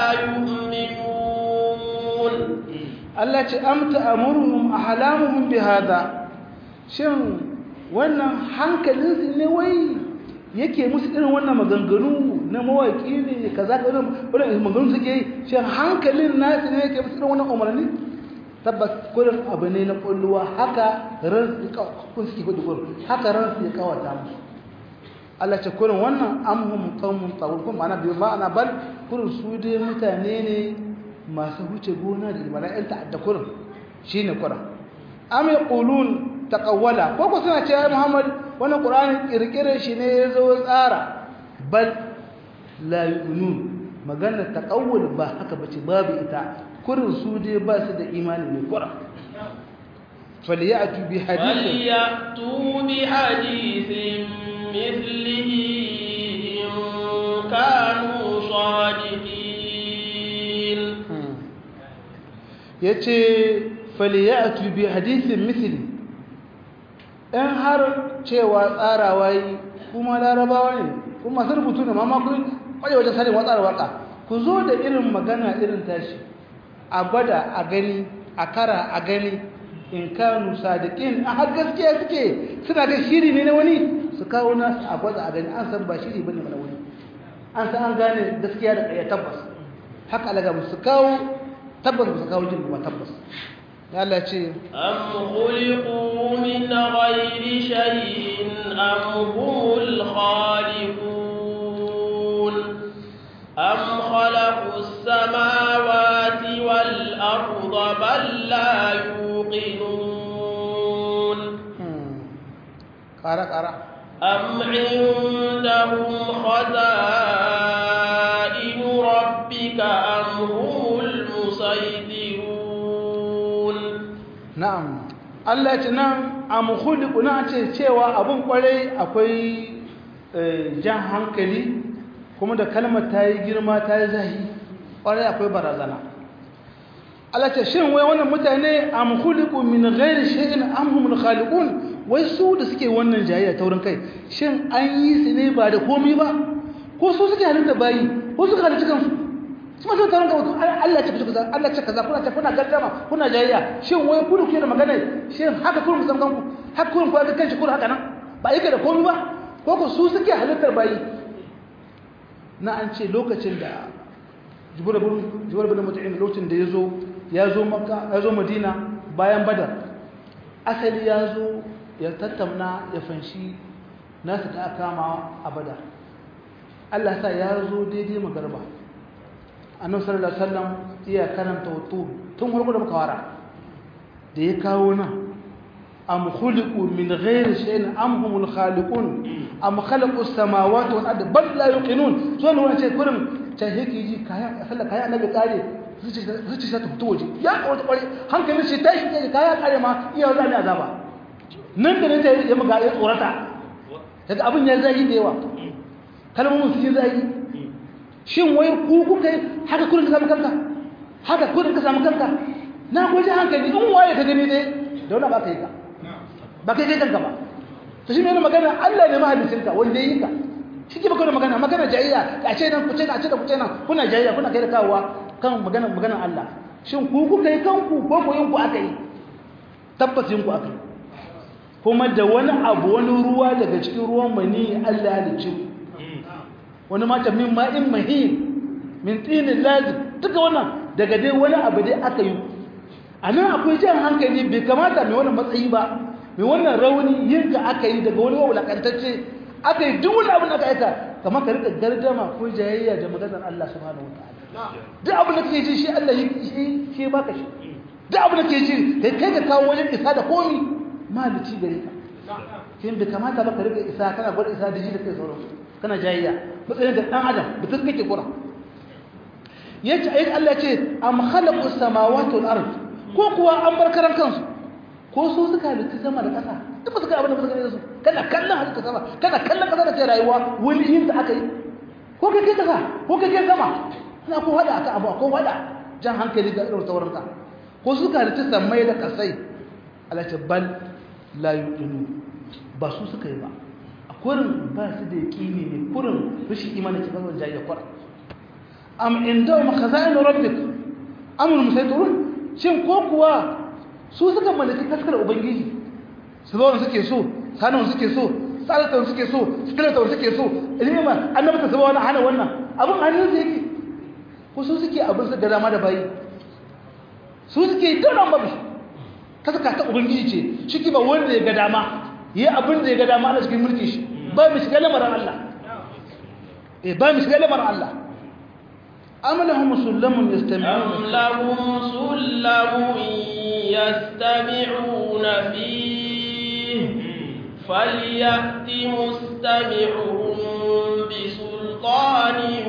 يؤمنون Allah ce amta amurhum ahlamuhum bihadha shin wannan hankalin ne wai yake musu irin wannan maganganu na mawaki ne kaza ka wannan maganganu suke yi shin hankalin nasu ne yake musu irin wannan umarni tabbas kullum abu ne na kulluwa haka ran kun suke gudu gurin haka ran su ya kawata musu Allah ce kurin wannan amhum qaumun tawul kun ma'ana bi ma'ana bal kurin su dai mutane ne masu huce gona da mala'in ta'adda kurin shine kurin am yaqulun taqawwala ko ko suna cewa Muhammad wannan Qur'ani kirkire shi ne yazo tsara bal la yu'minun magana taqawwul ba haka bace babu ita kurin su dai ba su da imani ne kurin فليأتوا بحديث فليأتوا بحديث مثله إن كانوا صادقين yace faliyatu bi hadithin mithli in har cewa tsarawa yi kuma larabawa ne kuma sun rubutu ne mamma kun kwaje wajen sanin watsar waka ku zo da irin magana irin tashi a gwada a gani a kara a gani in kanu sadiqin a har gaskiya suke suna ga shiri ne na wani su kawo nasu a gwada a gani an san ba shiri bane na wani an san an gane gaskiya da ƙarya tabbas haka alaga su kawo tabbas ba su kawo jin ba tabbas Allah ce أم خلقوا من غير شيء أم هم الخالقون أم خلقوا السماوات والأرض بل لا يوقنون ƙara ƙara أم عندهم خزائن ربك أم هم المسيطرون na'am Allah ce nan a mukhliqu na ce cewa abun kwarai akwai eh, jan hankali kuma da kalmar ta yi girma ta yi zahi kwarai akwai barazana Allah ce shin wai wannan mutane a mukhliqu min ghairi shay'in am humul khaliqun wai su da suke wannan jayayya ta wurin kai shin an yi su ne ba da komai ba ko su suke halitta bayi ko suka halitta kansu su ma taron ga mutum Allah ce kaza Allah ce kaza kuna ce kuna gaddama kuna jayayya shin wai ku da kuke da magana shin haka kun ku san kanku haka kun ku ga kanshi kun haka nan ba yake da komai ba ko ko su suke halittar bayi na an ce lokacin da Jibril bin Jibril bin Mut'im lokacin da yazo yazo Makka yazo Madina bayan Badar asali yazo ya tattauna ya fanshi nasu da aka kama a Badar Allah sa ya zo daidai magarba annabi sallallahu alaihi wasallam iya karanta wato tun farko da muka wara da ya kawo nan am khuliqu min ghairi shay'in am humul khaliqun am khalaqu as-samawati wal ardi bal la yuqinun so ne wannan ce kurin ta yake ji kaya sallah kaya annabi kare zuci ta fito waje ya kawo ta kware hankali shi tashi ne kaya kare ma iya za ni azaba nan da nan ta yi muga ya tsorata daga abin ya zai da yawa kalmomin su yi zai shin wai ku kuka yi haka kurin ka samu kanka haka kurin ka samu kanka na gwaje hankali in waye ka gani dai da wani ba ka yi ka ba kai kai kanka ba to shi mai magana Allah ne mahallicinka wanda ya yi ka shi ke baka da magana magana jayayya a ce nan kuce na a ce da kuce nan kuna jayayya kuna kai da kawowa kan magana maganar Allah shin ku kuka yi kanku ko ko yin ku aka yi tabbas yin ku aka yi kuma da wani abu wani ruwa daga cikin ruwan mani Allah ya halicce ku wani mata min ma'in mahin min tsinin lazim duka wannan daga dai wani abu dai aka yi a nan akwai jan hankali bai kamata mai wannan matsayi ba mai wannan rauni yin ka aka yi daga wani wulakantacce aka yi duk wani abin da aka aika kamar ka rika gardama ko jayayya da maganar Allah subhanahu wataala duk abin da kake ji shi Allah shi shi baka shi duk abin da kake ji kai kai ka kawo wajen isa da komi malici gare ka kin bai kamata ba ka rika isa kana gwada isa da ji da kai sauransu kana jayayya matsayin da dan adam mutum kake kura yace ayi Allah ce am khalaqu samawati wal ard ko kuwa an bar karan kansu ko su suka halitta sama da ƙasa duk ba su ga abin da ba su gane su kana kallon halitta sama kana kallon ƙasa da ke rayuwa wani yin da aka yi ko kai kai ƙasa ko kai kai sama ina ko hada aka abu ko hada jan hankali ga irin sauran ka ko su suka halitta samai da kasai Allah ce bal la yu'minu ba su suka yi ba kurin ba su da yaƙini ne kurin rashin imani ke kasar jayya kwar am inda ma khaza'in rabbik amul musaytirun shin ko kuwa su suka mallaki taskar ubangiji su zo suke so sanan suke so salatan suke so skeleton suke so ilima annabi ta saba wannan hana wannan abun hannun su yake ko su suke abin su da dama da bayi su suke dole babu taska ta ubangiji ce shi ba wanda ya ga dama yi abin da ya ga dama Allah cikin mulki shi ba mu shiga lamarin Allah eh ba mu shiga lamarin Allah am lahum sullamun yastami'una am lahum sullamun yastami'una fihi falyati mustami'uhum bi sultanin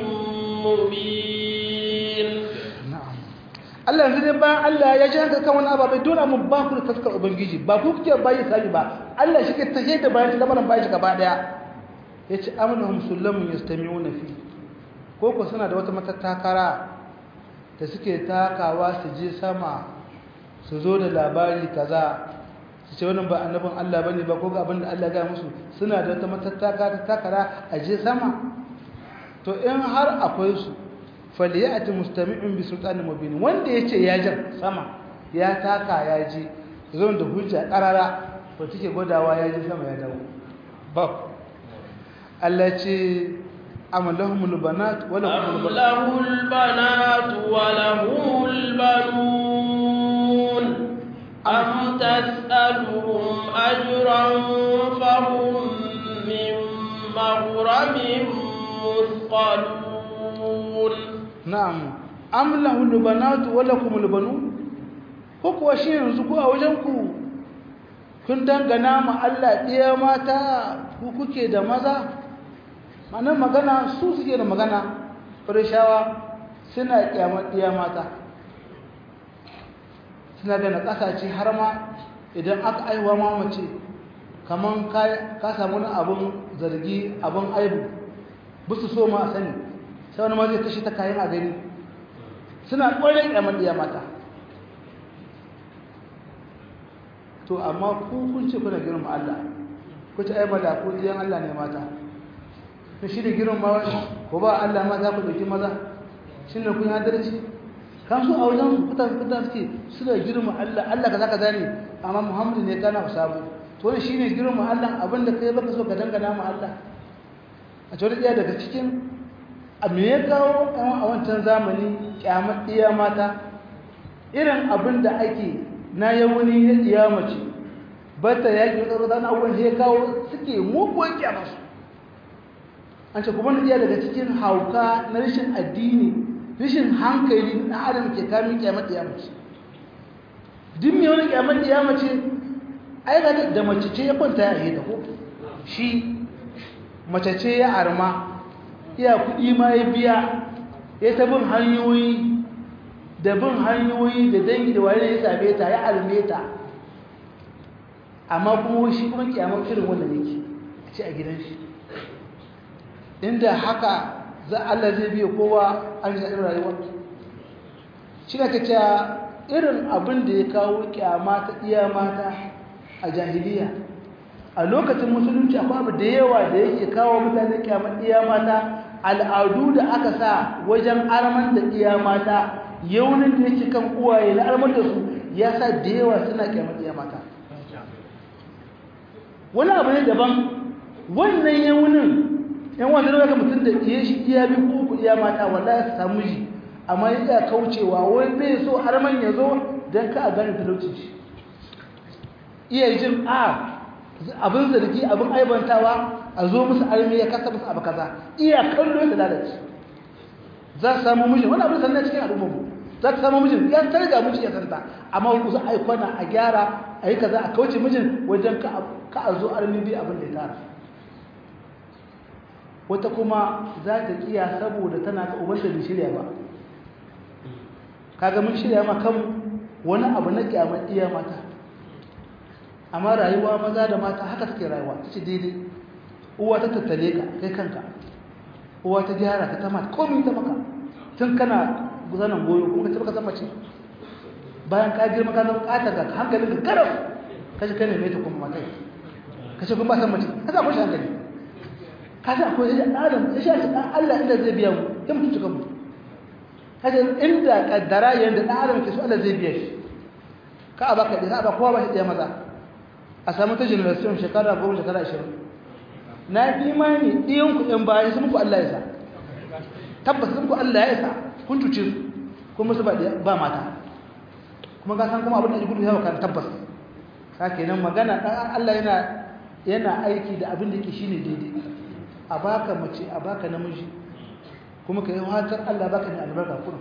mubin na'am Allah yanzu dai bayan Allah ya ji haka kan wani ababai dole mu ba ku da taskar ubangiji ba ku kuke bayi sabi ba Allah shi ke tahe da bayan shi lamarin bayan shi gaba daya yace amnahum sullamun yastami'una fi ko ko suna da wata matattakara da suke takawa su je sama su zo da labari kaza su ce wannan ba annabin Allah bane ba ko ga abin da Allah ya musu suna da wata matattakara takara a je sama to in har akwai su faliyati mustami'un bi sultanin mubin wanda yace ya jan sama ya taka ya ji zo da hujja karara to take godawa ya ji sama ya dawo ba Allah ce amalahumul banat wa lahumul lahul banat wa lahumul banun na'am am lahu banatu wa lakum albanu ko kuwa shi yanzu ko a wajen ku kun dangana ma Allah ɗiya mata ku kuke da maza ma'anar magana su suke da magana farishawa suna kyamar ɗiya mata suna da na ƙasashe har ma idan aka aiwa mamace kamar ka samu na abin zargi abin aibu busu so ma a sani sai wani ma zai kashe ta kayan a gani suna ƙwarin kyamar ɗiya mata to amma ku kun ce kuna girma Allah ku ce ai mala ku diyan Allah ne mata to shi da girma ko ba Allah mata ku dauki maza shin ne kun adalci kan su a wajen kutan kutan suke suna girma Allah Allah kaza kaza ne amma Muhammadu ne kana sabu to ne shine girma Allah abinda kai baka so ka dangana ma Allah a cewa iya daga cikin a me ya kawo a wancan zamani kyamar iya mata irin abin da ake na yawuni ya kiyamace ba ta yaƙi wata rata na abubuwan ya kawo suke muguwar kyamarsu an ce kuma iya daga cikin hauka na rashin addini rashin hankali na adam ke kamin kyamar kiyamace duk mai wani kyamar kiyamace ai ga da mace ce ya kwanta ya yi da ko shi mace ce ya arma iya kuɗi ma ya biya ya ta bin hanyoyi da bin hanyoyi da dangi da wani ya same ta ya alme ta amma kuma shi kuma kyamar irin wanda yake a ce a gidan shi inda haka za Allah zai biya kowa an ji daɗin rayuwa shi na kace irin abin da ya kawo kyama ta iya mata a jahiliya a lokacin musulunci akwai abu da yawa da yake kawo mutane kyamar iya mata al'adu da aka sa wajen arman da iya mata yaunin da yake kan uwaye na armar da su ya sa da yawa suna kyamar iya mata wani abu ne daban wannan yaunin yan wanda da ga mutum da iya shi iya bi ko iya mata wallahi su samu ji amma ya iya kaucewa wai bai so arman ya zo don ka a gane talauci shi iya jin a abin zargi abin aibantawa a zo musu armi ya kasa musu abu kaza iya kallo ya lalace za su samu mijin wani abin sannan cikin al'ummar za ta samu mijin ya targa miji ya santa amma wani kusa a kwana a gyara a yi kaza a kauce mijin wajen ka a zo armi bi abin da ya tara wata kuma za ta kiya saboda tana ka uban da shirya ba kaga mun shirya ma kan wani abu na kyamar iya mata amma rayuwa maza da mata haka suke rayuwa ta ce daidai uwa ta tattale ka kai kanka uwa ta gyara ka ta mata komi ta maka tun kana guzanan goyo kuma ka baka mace bayan ka girma ka zama ƙata ga hankalin ka garau kashi kai ne mai ta kuma matai kashi kuma ba san mace ka samu shi hankali ka san akwai yadda adam ya sha shi ɗan Allah inda zai biya mu ya mutu cikin mu kashi inda kaddara yadda ɗan adam ke so Allah zai biya shi ka a baka ɗaya ba kowa ba shi ɗaya maza a samu ta generation shekara goma shekara ashirin na fi imani ɗiyan ku ɗan bayan sun muku Allah ya sa tabbas sun muku Allah ya sa kun cuce su kuma su ba mata kuma ka san kuma abin da ya gudu yawa kan tabbas ka kenan magana ɗan Allah yana yana aiki da abin da yake shine daidai a baka mace a baka namiji kuma ka yi hatar Allah baka ne albarka kuma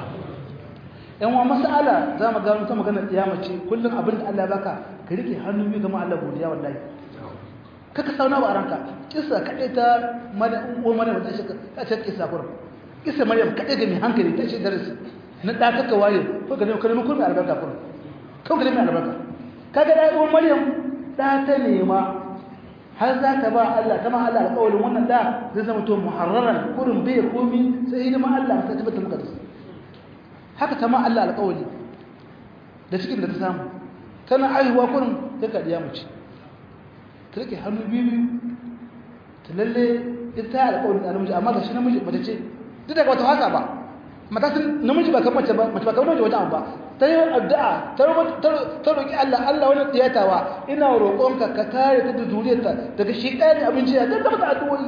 yan wa mas'ala za mu gano ta magana tsiyama ce kullum abin da Allah baka ka rike hannu biyu ga Allah godiya wallahi kaka sauna ba a ranka kissa kaɗai ta maryam maryam ta shaka ta ce kissa kur kissa maryam kaɗai ga mai hankali ta ce darasi na da kaka waye ko ga ne ko ne kun mai albarka kur ko ga ne mai albarka kaga da uwan maryam da ta nema har za ta ba Allah ta ma Allah alƙawarin wannan da zai zama to muharraran kurin bai komi sai hidima Allah ta tabbata muka da haka ta ma Allah alƙawari da cikin da ta samu tana aihuwa kurin ta kadiya mace ta rike hannu biyu ta lalle ita ta alƙawarin da namiji amma ga shi namiji mace ce duk daga wata haka ba mata sun namiji ba kan mace ba mace ba kan namiji wata ba ta yi addu'a ta roƙi Allah Allah wani tsiyatawa ina roƙonka ka kare ta da zuriyarta daga shi ɗaya da abinci ya ta mata addu'o'i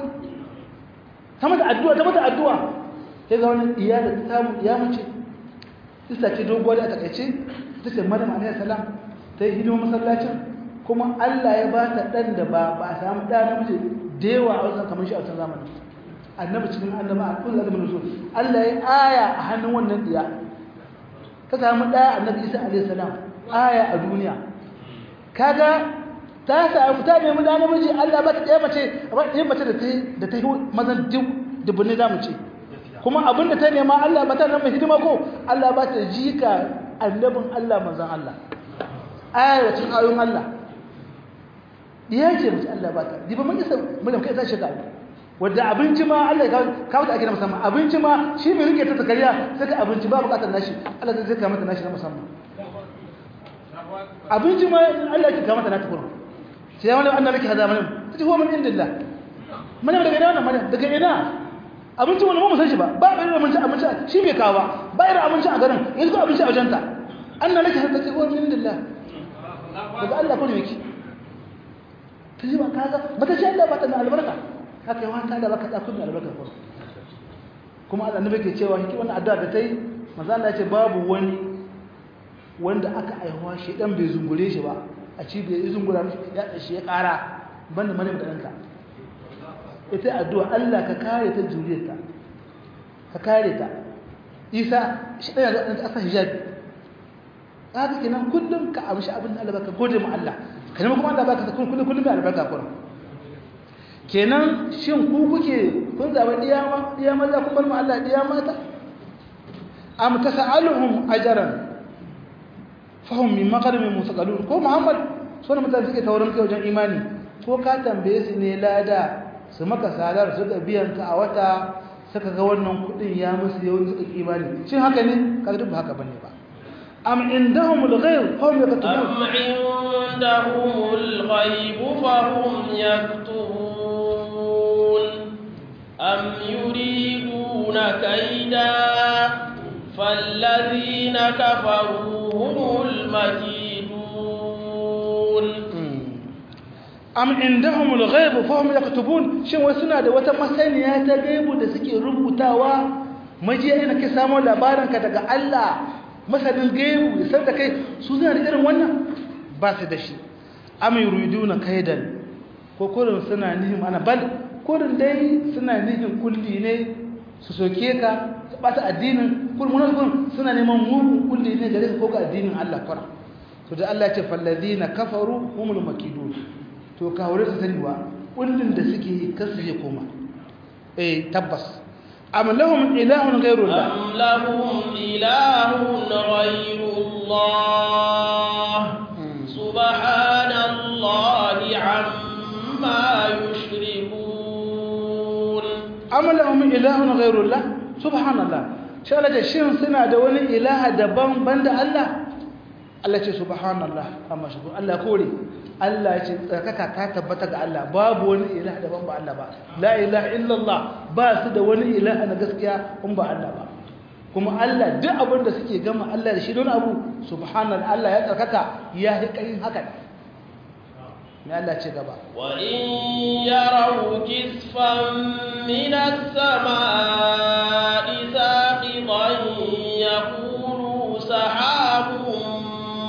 ta mata addu'a ta mata addu'a sai ga wani iya da ta samu ya mace isa ce doguwa da a takaice ta ce madam alaihi salam ta yi hidima masallacin kuma Allah ya ba ta ɗan da ba ba a samu ɗa namiji da yawa a wasan kamar shi a wasan zamani annabi cikin annaba a kullu adamin rasul Allah ya aya a hannun wannan diya ta samu daya annabi Isa alaihi salam aya a duniya kaga ta samu ta nemi da namiji Allah ba ta ɗaya mace ba ɗaya mace da ta da ta yi mazan duk dubunni za mu ce kuma abinda ta nema Allah ba ta nan mai hidima ko Allah ba ta jika annabin Allah manzon Allah aya cikin ayoyin Allah diya ce mace Allah ba ta diba mun isa mun kai ta shiga wanda abinci ma Allah ya kawo ta ake na musamman abinci ma shi mai rike ta zakariya saka abinci ba bukatar nashi Allah zai zaka mata nashi na musamman abinci ma Allah ya kawo mata na tukuru sai wani Allah nake hada mana tace huwa min indillah mana daga ina wannan mana daga ina abinci wani mu san shi ba ba irin abinci abinci shi bai kawo ba ba irin abinci a garin yanzu ko abinci a wajenta Allah nake hada tace huwa min indillah daga Allah ko ne yake tace ba kaga bata ce Allah ba ta albarka haka yawan ta da baka tsakun albarka ko kuma Allah ne ke cewa hiki wannan addu'a da tai manzo Allah ya ce babu wani wanda aka aihuwa shi dan bai zungure shi ba a cibiyar izin gura ya shi ya kara banda mani da ɗanka ita addu'a Allah ka kare ta juriyarta ka kare ta isa shi ɗaya ga ɗanka asa hijabi haka kenan kullum ka amshi abin da Allah baka gode ma Allah ka nema kuma Allah baka ta kullum kullum mai albarka kullum kenan shin ku kuke kun zaɓa ɗiya maza kun bar ma Allah ɗiya mata am tasa'aluhum ajran fahim min makarimin musakalun ko muhammad suna mutane suke taurin kai wajen imani ko ka tambaye su ne lada su maka sadar suka biyan ka a wata suka ga wannan kudin ya musu yau suka imani shin haka ne kaga duk ba haka bane ba am indahum al-ghayb hum yaktubun am indahum al-ghayb fa hum yaktubun am yuriduna kayda فالذين كفروا هم المكيدون am indahum al-ghaib fa hum yaktubun shin wai suna da wata masaniya ta gaibu da suke rubutawa majiya ina ke samu labarin ka daga Allah masanin gaibu san da kai su suna da irin wannan ba su da shi am yuriduna kaidan ko kurin suna nihin ana bal kurin dai suna nihin kulli ne su soke ka su bata addinin kulmunan kun suna neman mugun kulli ne gare ko ga addinin Allah kwara to da Allah ya ce fallazina kafaru humul makidun to kawure su sani wa kullin da suke yi kasu je koma eh tabbas am lahum ilahun ghayrullah am lahum ilahun ghayrullah subhanallahi amma yushrikun am lahum ilahun ghayrullah subhanallah shi Allah ce shin suna da wani ilaha daban banda Allah Allah ce subhanallah amma shi Allah kore Allah ce tsarkaka ta tabbata ga Allah babu wani ilaha daban ba Allah ba la ilaha illallah ba su da wani ilaha na gaskiya in ba Allah ba kuma Allah duk abin da suke gama Allah da shi don abu subhanallah Allah ya tsarkaka ya yi karin haka me Allah ce gaba wa in yaraw kisfan min as-samaa'i saqitan yaqulu sahabun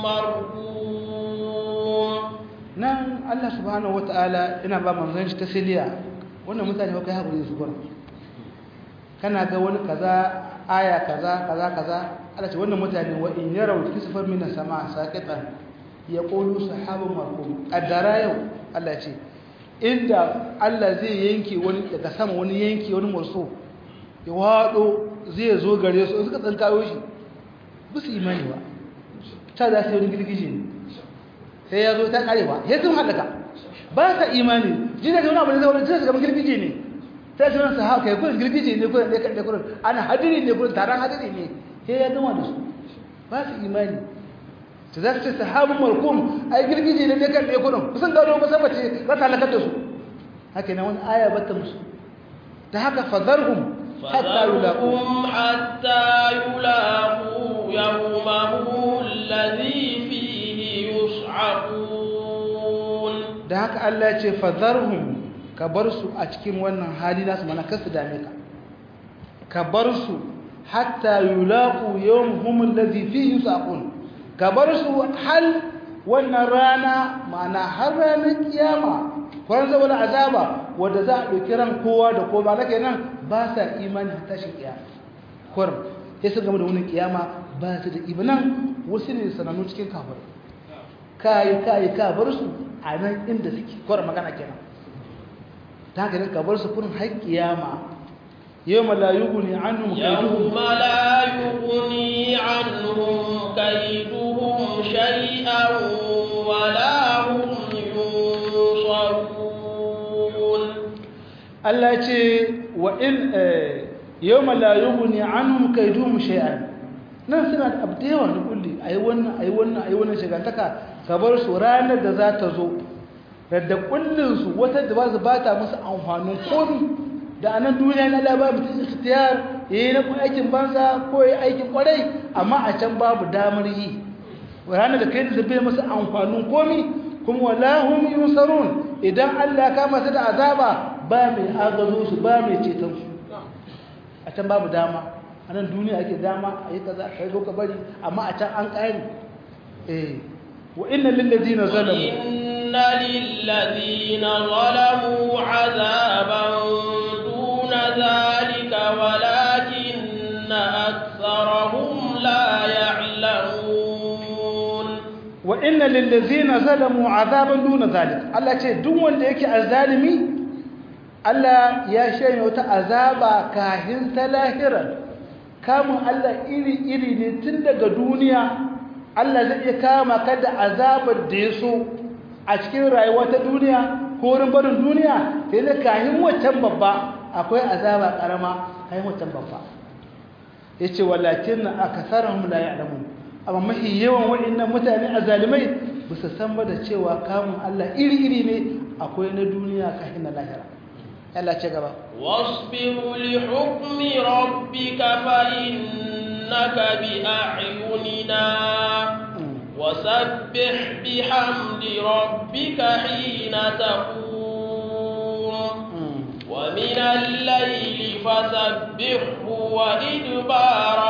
markum nan Allah subhanahu wata'ala ina ba manzon shi tasliya wannan mutane ba kai hakuri su gurin kana ga wani kaza aya kaza kaza kaza Allah ce wannan mutane wa in yaraw kisfan min as-sama' saqitan yaqulu sahabun markum adara yau Allah ce inda Allah zai yanke wani daga sama wani yanke wani murso ya wado zai zo gare su suka tsankayo shi bisu imani ba ta da sai wani girgije ne sai ya zo ta karewa ya sun halaka ba sa imani ji da wani abu da zaune sai ga girgije ne sai su nan haka kai girgije ne kullun dai kadai kullun ana hadiri ne kullun taron hadiri ne sai ya gama da su ba su imani to za su ce sahabun markum ai girgije ne dai kadai kullun kusan gano ba sabace za ta halaka da su haka ne wani aya bata musu da haka fadharhum hatta yulaqu حتى يلاقوا يومهم الذي فيه يصعقون da haka Allah ya ce fadharhum ka bar su a cikin wannan hali nasu mana kasu dame ka ka bar su hatta yulaqu yawmhum alladhi fihi yusaqun ka bar su hal wannan rana mana har ranar kiyama kwan zama azaba wanda za a ɗauki ran kowa da kowa na kenan ba sa imani har tashin kiyama kurum sai sun gama da wani kiyama ba su da imanan wasu ne sanannu cikin kafir kayi kayi ka bar su a nan inda suke kurum magana kenan ta haka ka bar su kurin har kiyama yawma la yughni anhum يوم لا يغني عنهم كيدهم شيئا ولا هم ينصرون Allah ce wa in yawma la yughni anhum kayduhum shay'an nan suna da abu da yawa da kulli ayi wannan ayi wannan ayi wannan shigantaka ka bar su ranar da za ta zo da kullun su wata da ba su bata musu amfanin komi da anan duniya na Allah ba mutum ikhtiyar yayi na aikin banza ko yayi aikin kwarai amma a can babu damar yi ranar da kai da bai musu amfanin komi kuma wala hum yunsarun idan Allah ya kama su da azaba ba mai agazo su ba mai ceton su a can babu dama a nan duniya ake dama a yi kaza ka yi ka bari amma a can an ƙari eh wa inna lillazina zalamu إن للذين ظلموا عذابا دون ذلك ولكن أكثرهم لا يعلمون wa inna lillazina zalamu azaban duna zalik Allah ce duk wanda yake azzalimi Allah ya shanye wata azaba kahin ta lahira kamun Allah iri iri ne tun daga duniya Allah zai iya kama ka da azabar da ya so a cikin rayuwa ta duniya ko wurin barin duniya sai da kahin wancan babba akwai azaba karama kahin wancan babba yace walakin akatharuhum la ya'lamun amma mafi yawan waɗannan mutane a zalimai ba su san ba da cewa kamun Allah iri-iri ne akwai na duniya kafin na lahira Allah ce gaba واصبر لحكم ربك فإنك بأعيننا وسبح بحمد ربك حين تقوم ومن الليل فسبحه وإدبار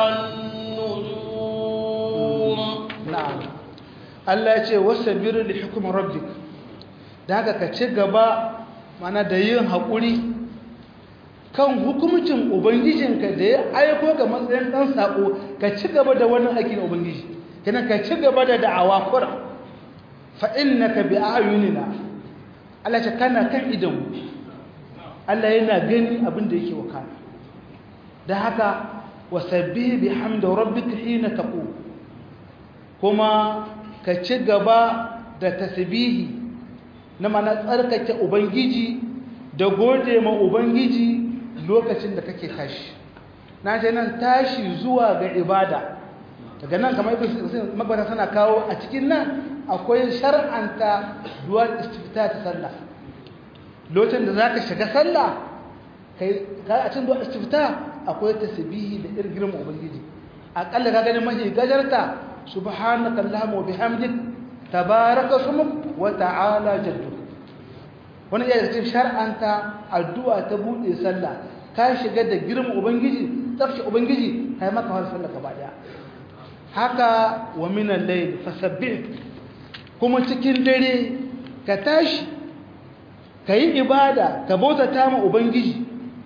النجوم na'am Allah ya ce wasabir li hukm rabbik dan haka ka ci gaba mana da yin hakuri kan hukumcin ubangijinka da ya aiko ga matsayin dan sako ka ci gaba da wannan aikin ubangiji kana ka ci gaba da da'awa kura fa innaka bi ayunina Allah ce kana kan idan Allah yana gani abin da yake wakana dan haka wasabbih bihamdi rabbika hina taqum kuma ka ci gaba da tasbihi na mana tsarkake ubangiji da gode ma ubangiji lokacin da kake tashi na ce nan tashi zuwa ga ibada daga nan kamar ibn magbata suna kawo a cikin nan akwai shar'anta duwar istifta ta sallah lokacin da zaka shiga sallah kai ka a cikin duwar istifta akwai tasbihi da irgirin ubangiji akalla ka gani mahi gajarta subhanaka allahumma wa bihamdik tabaraka smuk wa ta'ala jadduk wannan iya cikin shar'anta addu'a ta bude sallah ka shiga da girman ubangiji tsafshi ubangiji kai maka har sallah gaba daya haka wa min al-layl fasabbih kuma cikin dare ka tashi kai ibada ka bautata ma ubangiji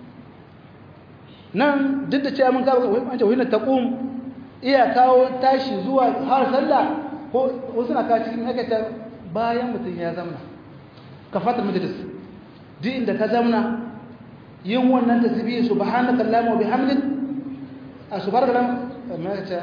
nan duk da cewa mun ka wanda wani taqum iya kawo tashi zuwa har sallah ko wasu na kawo cikin hakatar bayan mutum ya zamna ka fata majalis duk inda ka zamna yin wannan tasbihi subhanaka allahumma wa bihamdik a subhanaka allahumma ma ta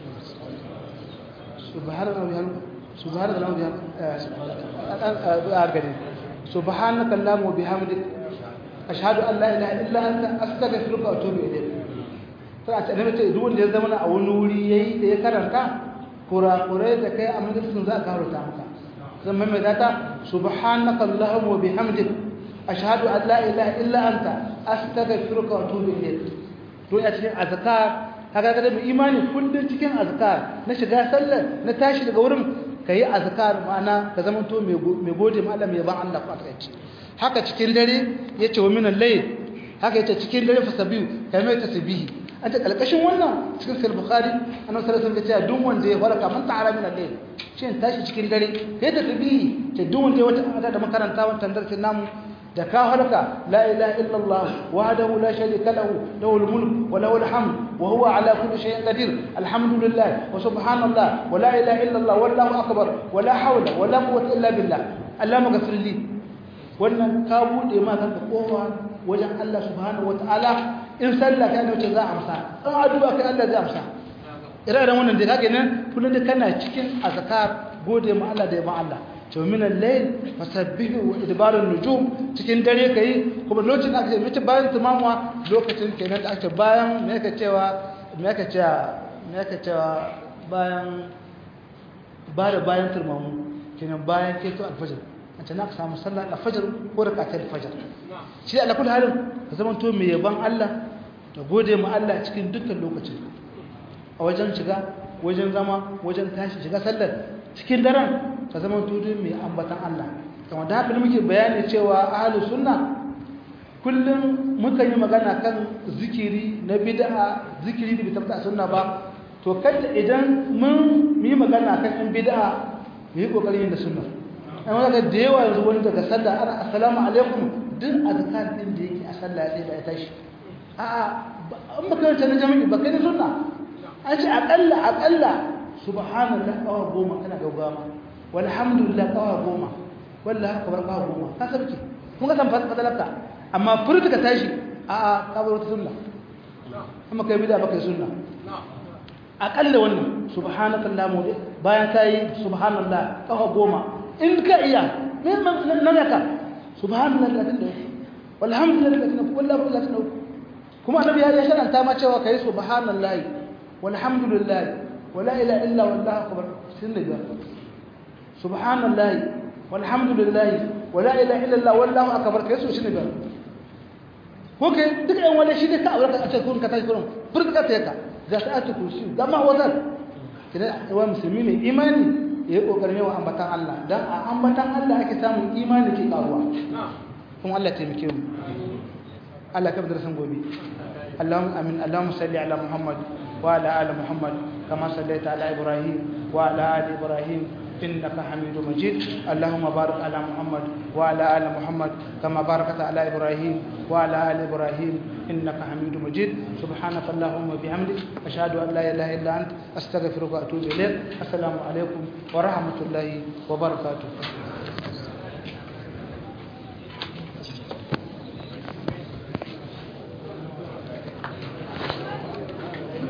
subhanaka wa bihamdik subhanaka allahumma wa bihamdik subhanaka allahumma wa bihamdik ashhadu an la ilaha illa anta astaghfiruka wa atubu ilayk sai a tsaye ce duk wanda ya zama a wani wuri yayi da ya karanta kurakurai da kai a majalisun za a karanta maka zan maimaita ta subhanaka allahumma wa bihamdik ashhadu an la ilaha illa anta astaghfiruka wa atubu ilayk to a cikin azkar kaga kada mu imani kullun cikin azkar na shiga sallar na tashi daga wurin kai azkar ma'ana ka zama to mai gode ma Allah mai ban Allah ko takaici haka cikin dare yace wa minal layl haka yace cikin dare fasabihu kai mai tasbihi an ta kalkashin wannan cikin sahih bukhari annabi sallallahu alaihi wasallam ya duk wanda ya farka man ta'ala min al-layl shin tashi cikin dare kai da tabihi ce duk wanda ya wata ada da makaranta wannan darsin namu da ka halka la ilaha illallah wahdahu la sharika lahu lahul mulk wa lahul hamd wa huwa ala kulli shay'in qadir alhamdulillah wa subhanallah wa la ilaha illallah wallahu akbar wa la hawla wa la quwwata illa billah allahumma ghfir li wannan ka bude ma kanka kowa wajen Allah subhanahu wataala in sallah kai ne za a amsa in addu'a kai Allah zai amsa ire-iren wannan da kake nan kullum da kana cikin azkar gode ma Allah da yaba Allah to min al-layl fasabbihu wa idbarun nujum cikin dare kai kuma lokacin da ake mace bayan tumamuwa lokacin kenan da ake bayan me yake cewa me yake cewa me yake cewa bayan bare bayan tumamu kenan bayan keto al-fajr an ce na ka samu sallar al-fajr ko rakatul al-fajr shi Allah kullu halin ka zama to mai yaban Allah da gode ma Allah cikin dukkan lokacin a wajen shiga wajen zama wajen tashi shiga sallar cikin daren ka zama tudu mai ambatan Allah kama da haka muke bayani cewa ahlus sunna kullum muka yi magana kan zikiri na bid'a zikiri da bita a sunna ba to kada idan mun yi magana kan in bid'a mu yi kokarin yin da sunna an wanda da yawa yanzu wani daga sallah ana assalamu alaikum duk azkar din da yake a sallah sai da ya tashi a'a in baka na jami'i baka ne sunna an ce aƙalla aƙalla subhanallah ƙawa goma kana gaugawa walhamdulillah ƙawa goma wallah haka bar ƙawa goma ka sarki kun ga san fadalarka amma furta ka tashi a a ka bar wata sunna amma kai bida baka sunna aƙalla wannan subhanakallah mu bayan ka yi subhanallah ƙawa goma in ka iya min nan ka subhanallah da tunda walhamdulillah da tunda wallahi da tunda kuma annabi ya sharanta ma cewa kai subhanallahi والحمد لله ولا إله إلا والله أكبر سنة سبحان الله والحمد لله ولا إله إلا الله والله أكبر كيسو سنة هوكي دك أن ولا شيء دك أولا أتكون كتاج كلهم فرد كتاجك ذات كرسي ده ما هو ذات كده هو مسلمين إيماني ya kokarin yawa ambatan Allah dan a ambatan Allah ake samun imani ke karuwa kuma Allah taimake mu Allah ka bada san gobe Allahumma amin Allahumma salli ala Muhammad وعلى آل محمد كما صليت على إبراهيم وعلى آل إبراهيم إنك حميد مجيد اللهم بارك على محمد وعلى آل محمد كما باركت على إبراهيم وعلى آل إبراهيم إنك حميد مجيد سبحانك اللهم وبحمدك أشهد أن لا إله إلا أنت أستغفرك وأتوب إليك السلام عليكم ورحمة الله وبركاته